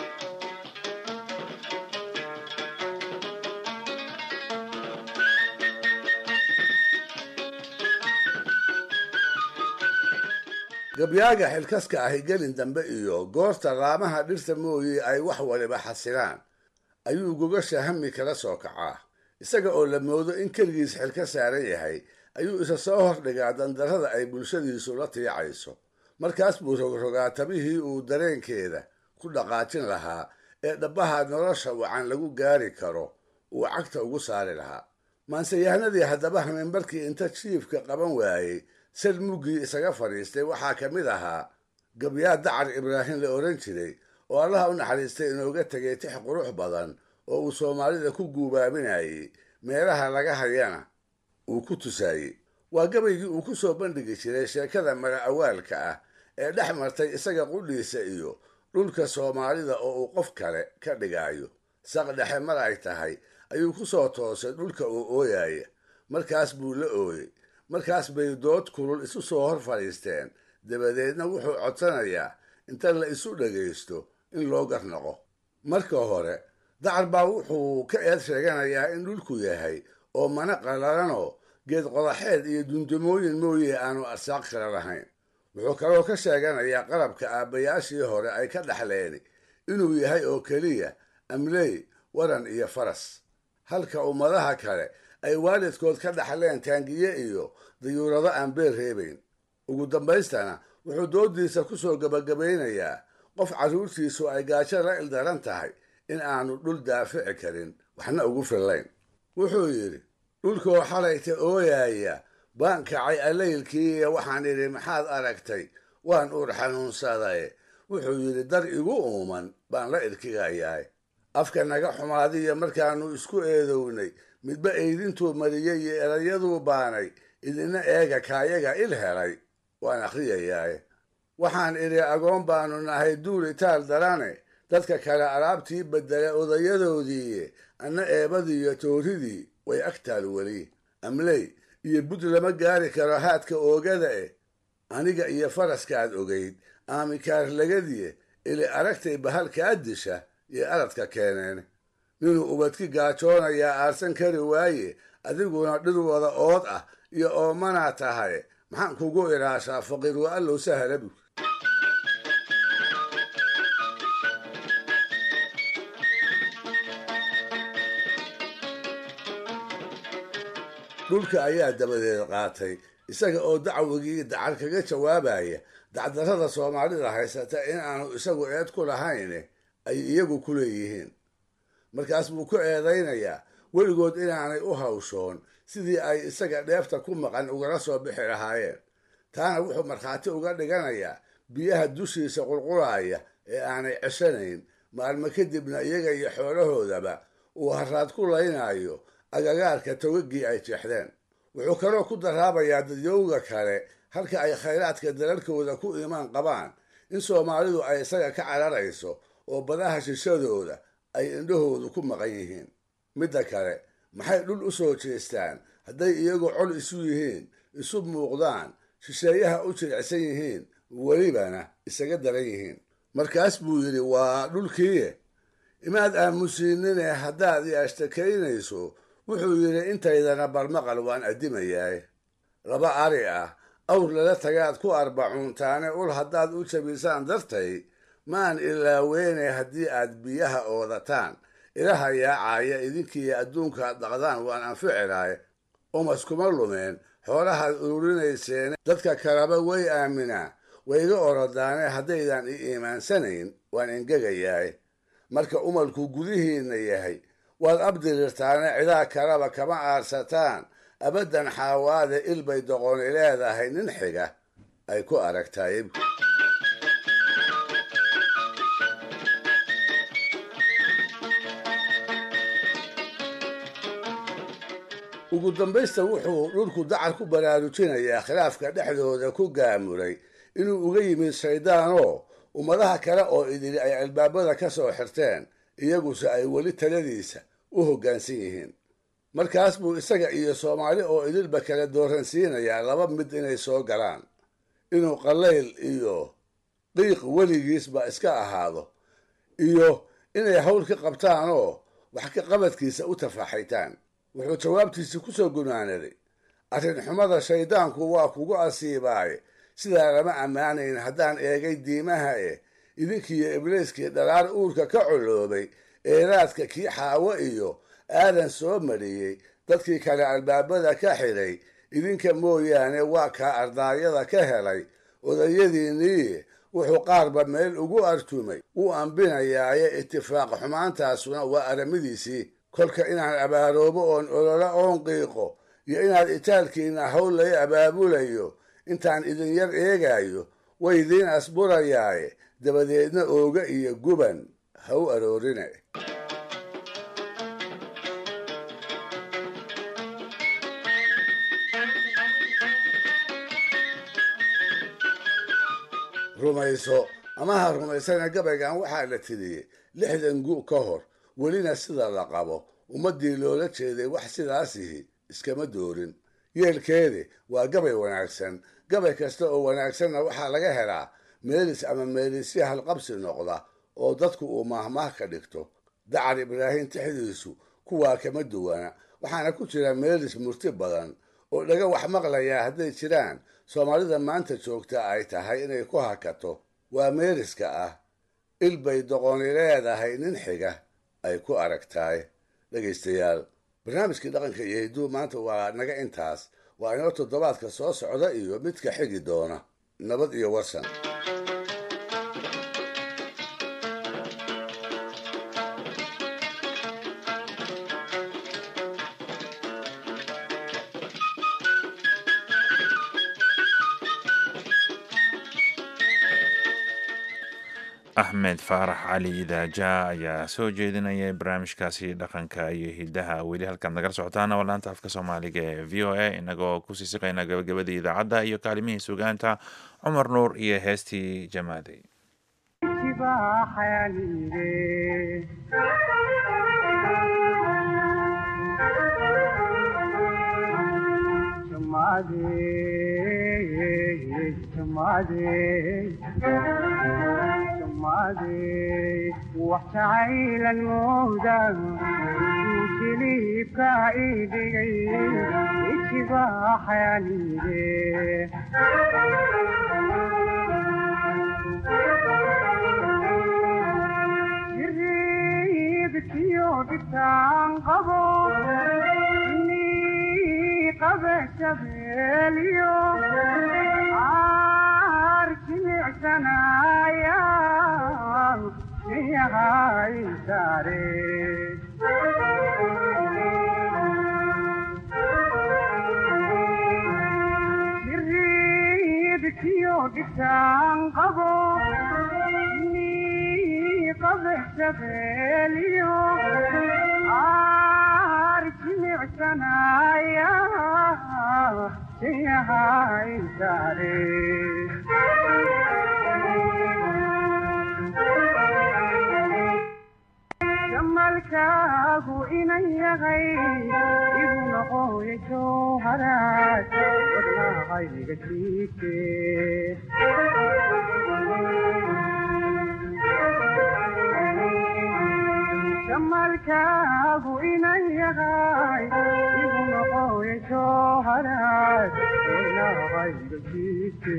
gabyaaga xilkaska ahi gelin dambe iyo goorta laamaha dhirta mooye ay wax waliba xasilaan ayuu gogasha hami kala soo kacaa isaga oo la moodo in keligiis xilka saaran yahay ayuu isa soo hordhigaa dandarrada ay bulshadiisu la tiicayso markaas buu rogrogaa tabihii uu dareenkeeda ku dhaqaajin lahaa ee dhabbaha nolosha wacan lagu gaari karo uu cagta ugu saari lahaa maanseyahanadii haddaba hameenbarkii inta jiifka qaban waayey sal muggii isaga fadhiistay waxaa ka mid ahaa gabyaa dacar ibraahim la odhan jiray oo allaha u naxariistay inooga tegay tix qurux badan oo uu soomaalida ku guubaabinayey meelaha laga hayana uu ku tusaayey waa gabaygii uu ku soo bandhigi jiray sheekada mara awaalka ah ee dhex martay isaga qudhiisa iyo dhulka soomaalida oo uu qof kale ka dhigaayo saq dhexe mar ay tahay ayuu ku soo toosay dhulka uu ooyaya markaas buu la ooyey markaas bay dood kulul isu soo hor fadhiisteen dabadeedna wuxuu codsanayaa inta la isu dhagaysto in loo garnaqo marka hore dacar baa wuxuu ka eed sheeganayaa in dhulku yahay oo mana qalalanoo geed qodaxeed iyo dundumooyin mooye aanu arsaaq kale lahayn wuxuu kaloo ka sheeganayaa qalabka aabbayaashii hore ay ka dhexleeni inuu yahay oo keliya amley waran iyo faras halka ummadaha kale ay waalidkood ka dhaxleen taangiye iyo dayuurado aan beer reebayn ugu dambaystana wuxuu doodiisa ku soo gabagabaynayaa qof carruurtiisu ay gaajo la ildaran tahay in aanu dhul daafici karin waxna ugu fillayn wuxuu yidhi dhulkoo xalayta ooyaaya baan kacay allaylkiiiyo waxaan idhi maxaad aragtay waan uur xanuunsadaye wuxuu yidhi dar igu uuman baan la irkigayaay afka naga xumaadiyo markaannu isku eedownay midba eydintuu mariyey iyo erayaduu baanay idina eega kaayaga il helay waan akhriyayaaye waxaan idhi agoon baanu nahay duul itaal darane dadka kale alaabtii bedela odayadoodiiye anna eebadiiyo tooridii way agtaal weli amley iyo bud lama gaari karo haadka oogada eh aniga iyo faraskaad ogayd aamikaarlagadiye ili aragtay bahalkaa disha iyo aradka keeneen ninuu ubadki gaajoonayaa aarsan kari waaye adiguna dhir wada ood ah iyo oomanaa tahay maxaan kugu ilaashaa faqiir wa allow sahalabu dhulka ayaa dabadeed qaatay isaga oo dacwigii dacar kaga jawaabaya dacdarrada soomaalida haysata in aanu isagu eed ku lahayn ay iyagu ku leeyihiin markaas buu ku eedaynayaa weligood inaanay u hawshoon sidii ay isaga dheefta ku maqan ugala soo bixi lahaayeen taana wuxuu markhaati uga dhiganayaa biyaha dushiisa qulqulaaya ee aanay ceshanayn maalmo kadibna iyaga iyo xoolahoodaba uu haraad ku laynayo agagaarka togagii ay jeexdeen wuxuu kaloo ku daraabayaa dadyowga kale halka ay khayraadka dalalkooda ku imaan qabaan in soomaalidu ay isaga ka cararayso oo badaha shishadooda ay indhahoodu ku maqan yihiin midda kale maxay dhul u soo jeestaan hadday iyagu col isu yihiin isu muuqdaan shisheeyaha u jilicsan yihiin welibana isaga daran yihiin markaas buu yidhi waa dhulkiiye imaad aamusiinine haddaad i ashtakaynayso wuxuu yidhi intaydana barmaqal waan addimayaay laba ari ah awr lala tagaad ku arbacuuntaane ul haddaad u jabisaan dartay maan ilaaweene haddii aad biyaha oodataan ilaha yaacaya idinkiiyo adduunkaad dhaqdaan waan anficilaay umas kuma lumeen xoolahaad ururinayseen dadka kaleba way aaminaa wayga orodaane haddaydan i iimaansanayn waan engegayaay marka umalku gudihiinna yahay waad abdirirtaane cidaa kaleba kama aarsataan abaddan xaawaade ilbay doqoni leedahay nin xiga ay ku aragtaay ugu dambaysta wuxuu dhulku dacar ku baraarujinayaa khilaafka dhexdooda ku gaamuray inuu uga yimid shayddaanoo ummadaha kale oo idili ay albaabada ka soo xirteen iyaguse ay weli taladiisa u hoggaansan yihiin markaas buu isaga iyo soomaali oo idilba kala dooransiinayaa laba mid inay soo galaan inuu qallayl iyo qiiq weligiisba iska ahaado iyo inay hawl ka qabtaanoo wax ka qabadkiisa u tafaxaytaan wuxuu jawaabtiisii ku soo gunaanaday arrin xumada shayddaanku waa kugu asiibaaye sidaa lama ammaanayn haddaan eegay diimaha eh idinkiiyo ibliiskii dhalaar uurka ka coloobay eeraadka kii xaawo iyo aadan soo mariyey dadkii kale albaabada ka xidhay idinka mooyaane waa kaa ardaayada ka helay odayadiinnii wuxuu qaarba meel ugu artumay wuu ambinayaaye itifaaq xumaantaasuna waa aramidiisii kolka inaan abaaroobo oon olola oon qiiqo iyo inaad itaalkiina hawl lay abaabulayo intaan idin yar eegaayo way idiin asburayaaye dabadeedna ooga iyo guban ha u aroorine rumayso ama ha rumaysana gabaygan waxaa la tiriyey lixdan gu ka hor welina sida la qabo ummaddii loola jeeday wax sidaasihi iskama doorin yeelkeedi waa gabay wanaagsan gabay kasta oo wanaagsanna waxaa laga helaa meelis ama meelisya halqabsi noqda oo dadku uu maahmaah ka dhigto dacar ibraahim tixdiisu kuwaa kama duwana waxaana ku jira meelis murti badan oo dhaga wax maqlayaa hadday jiraan soomaalida maanta joogta ay tahay inay ku hakato waa meeliska ah il bay doqoni leedahay nin xiga ay ku aragtaay dhegaystayaal barnaamijkii dhaqanka iyo hidduu maanta waa naga intaas waa inoo toddobaadka soo socda iyo midka xigi doona nabad iyo warsan axmed faarax cali idaaja ayaa soo jeedinayay barnaamijkaasi dhaqanka iyo hidaha weli halkaad nagala socotaana waa laanta afka soomaaliga ee v o a inagoo kusii siqayna gabagabadii idaacadda iyo kaalimihii sugaanta cumar nuur iyo heestii jamaaday wax jacaylan mooda jiliibka idhigay ijibaaxayanide jiriibkiyo dhibtaan qabo ini qabe shabeeliyo caar jimicsanaya yahay sare jiriibkiyo dhibtaan qabo ni qabe shabeeliyo caar jimicsanaya yahay sare jamalkaagu inan yahay igu noqoya jowharaad wadnaqayga jiike jamalkaagu inan yahay igu noqoya jowharaad wadnaqayga jiike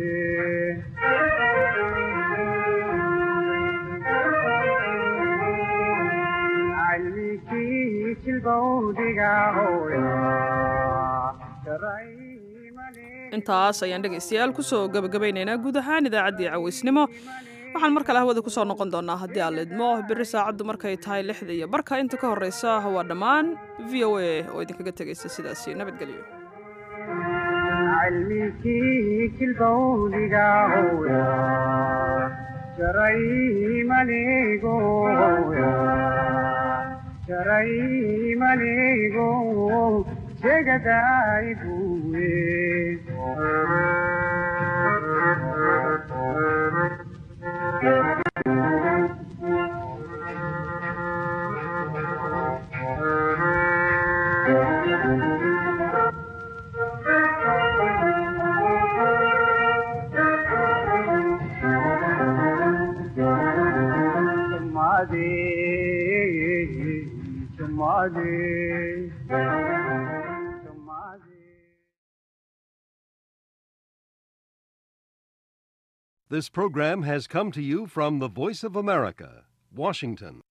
intaas ayaan dhegaystayaal kusoo gabagabaynaynaa guud ahaan idaacaddii cawaysnimo waxaan mar kale hawada kusoo noqon doonaa haddii aan lidmo berri saacaddu markay tahay lixda iyo barka inta ka horreysa waa dhammaan v o a oo idinkaga tegaysa sidaasi nabadgelyo jaraymanigo jegaday buwe This program has come to you from the Voice of America, Washington.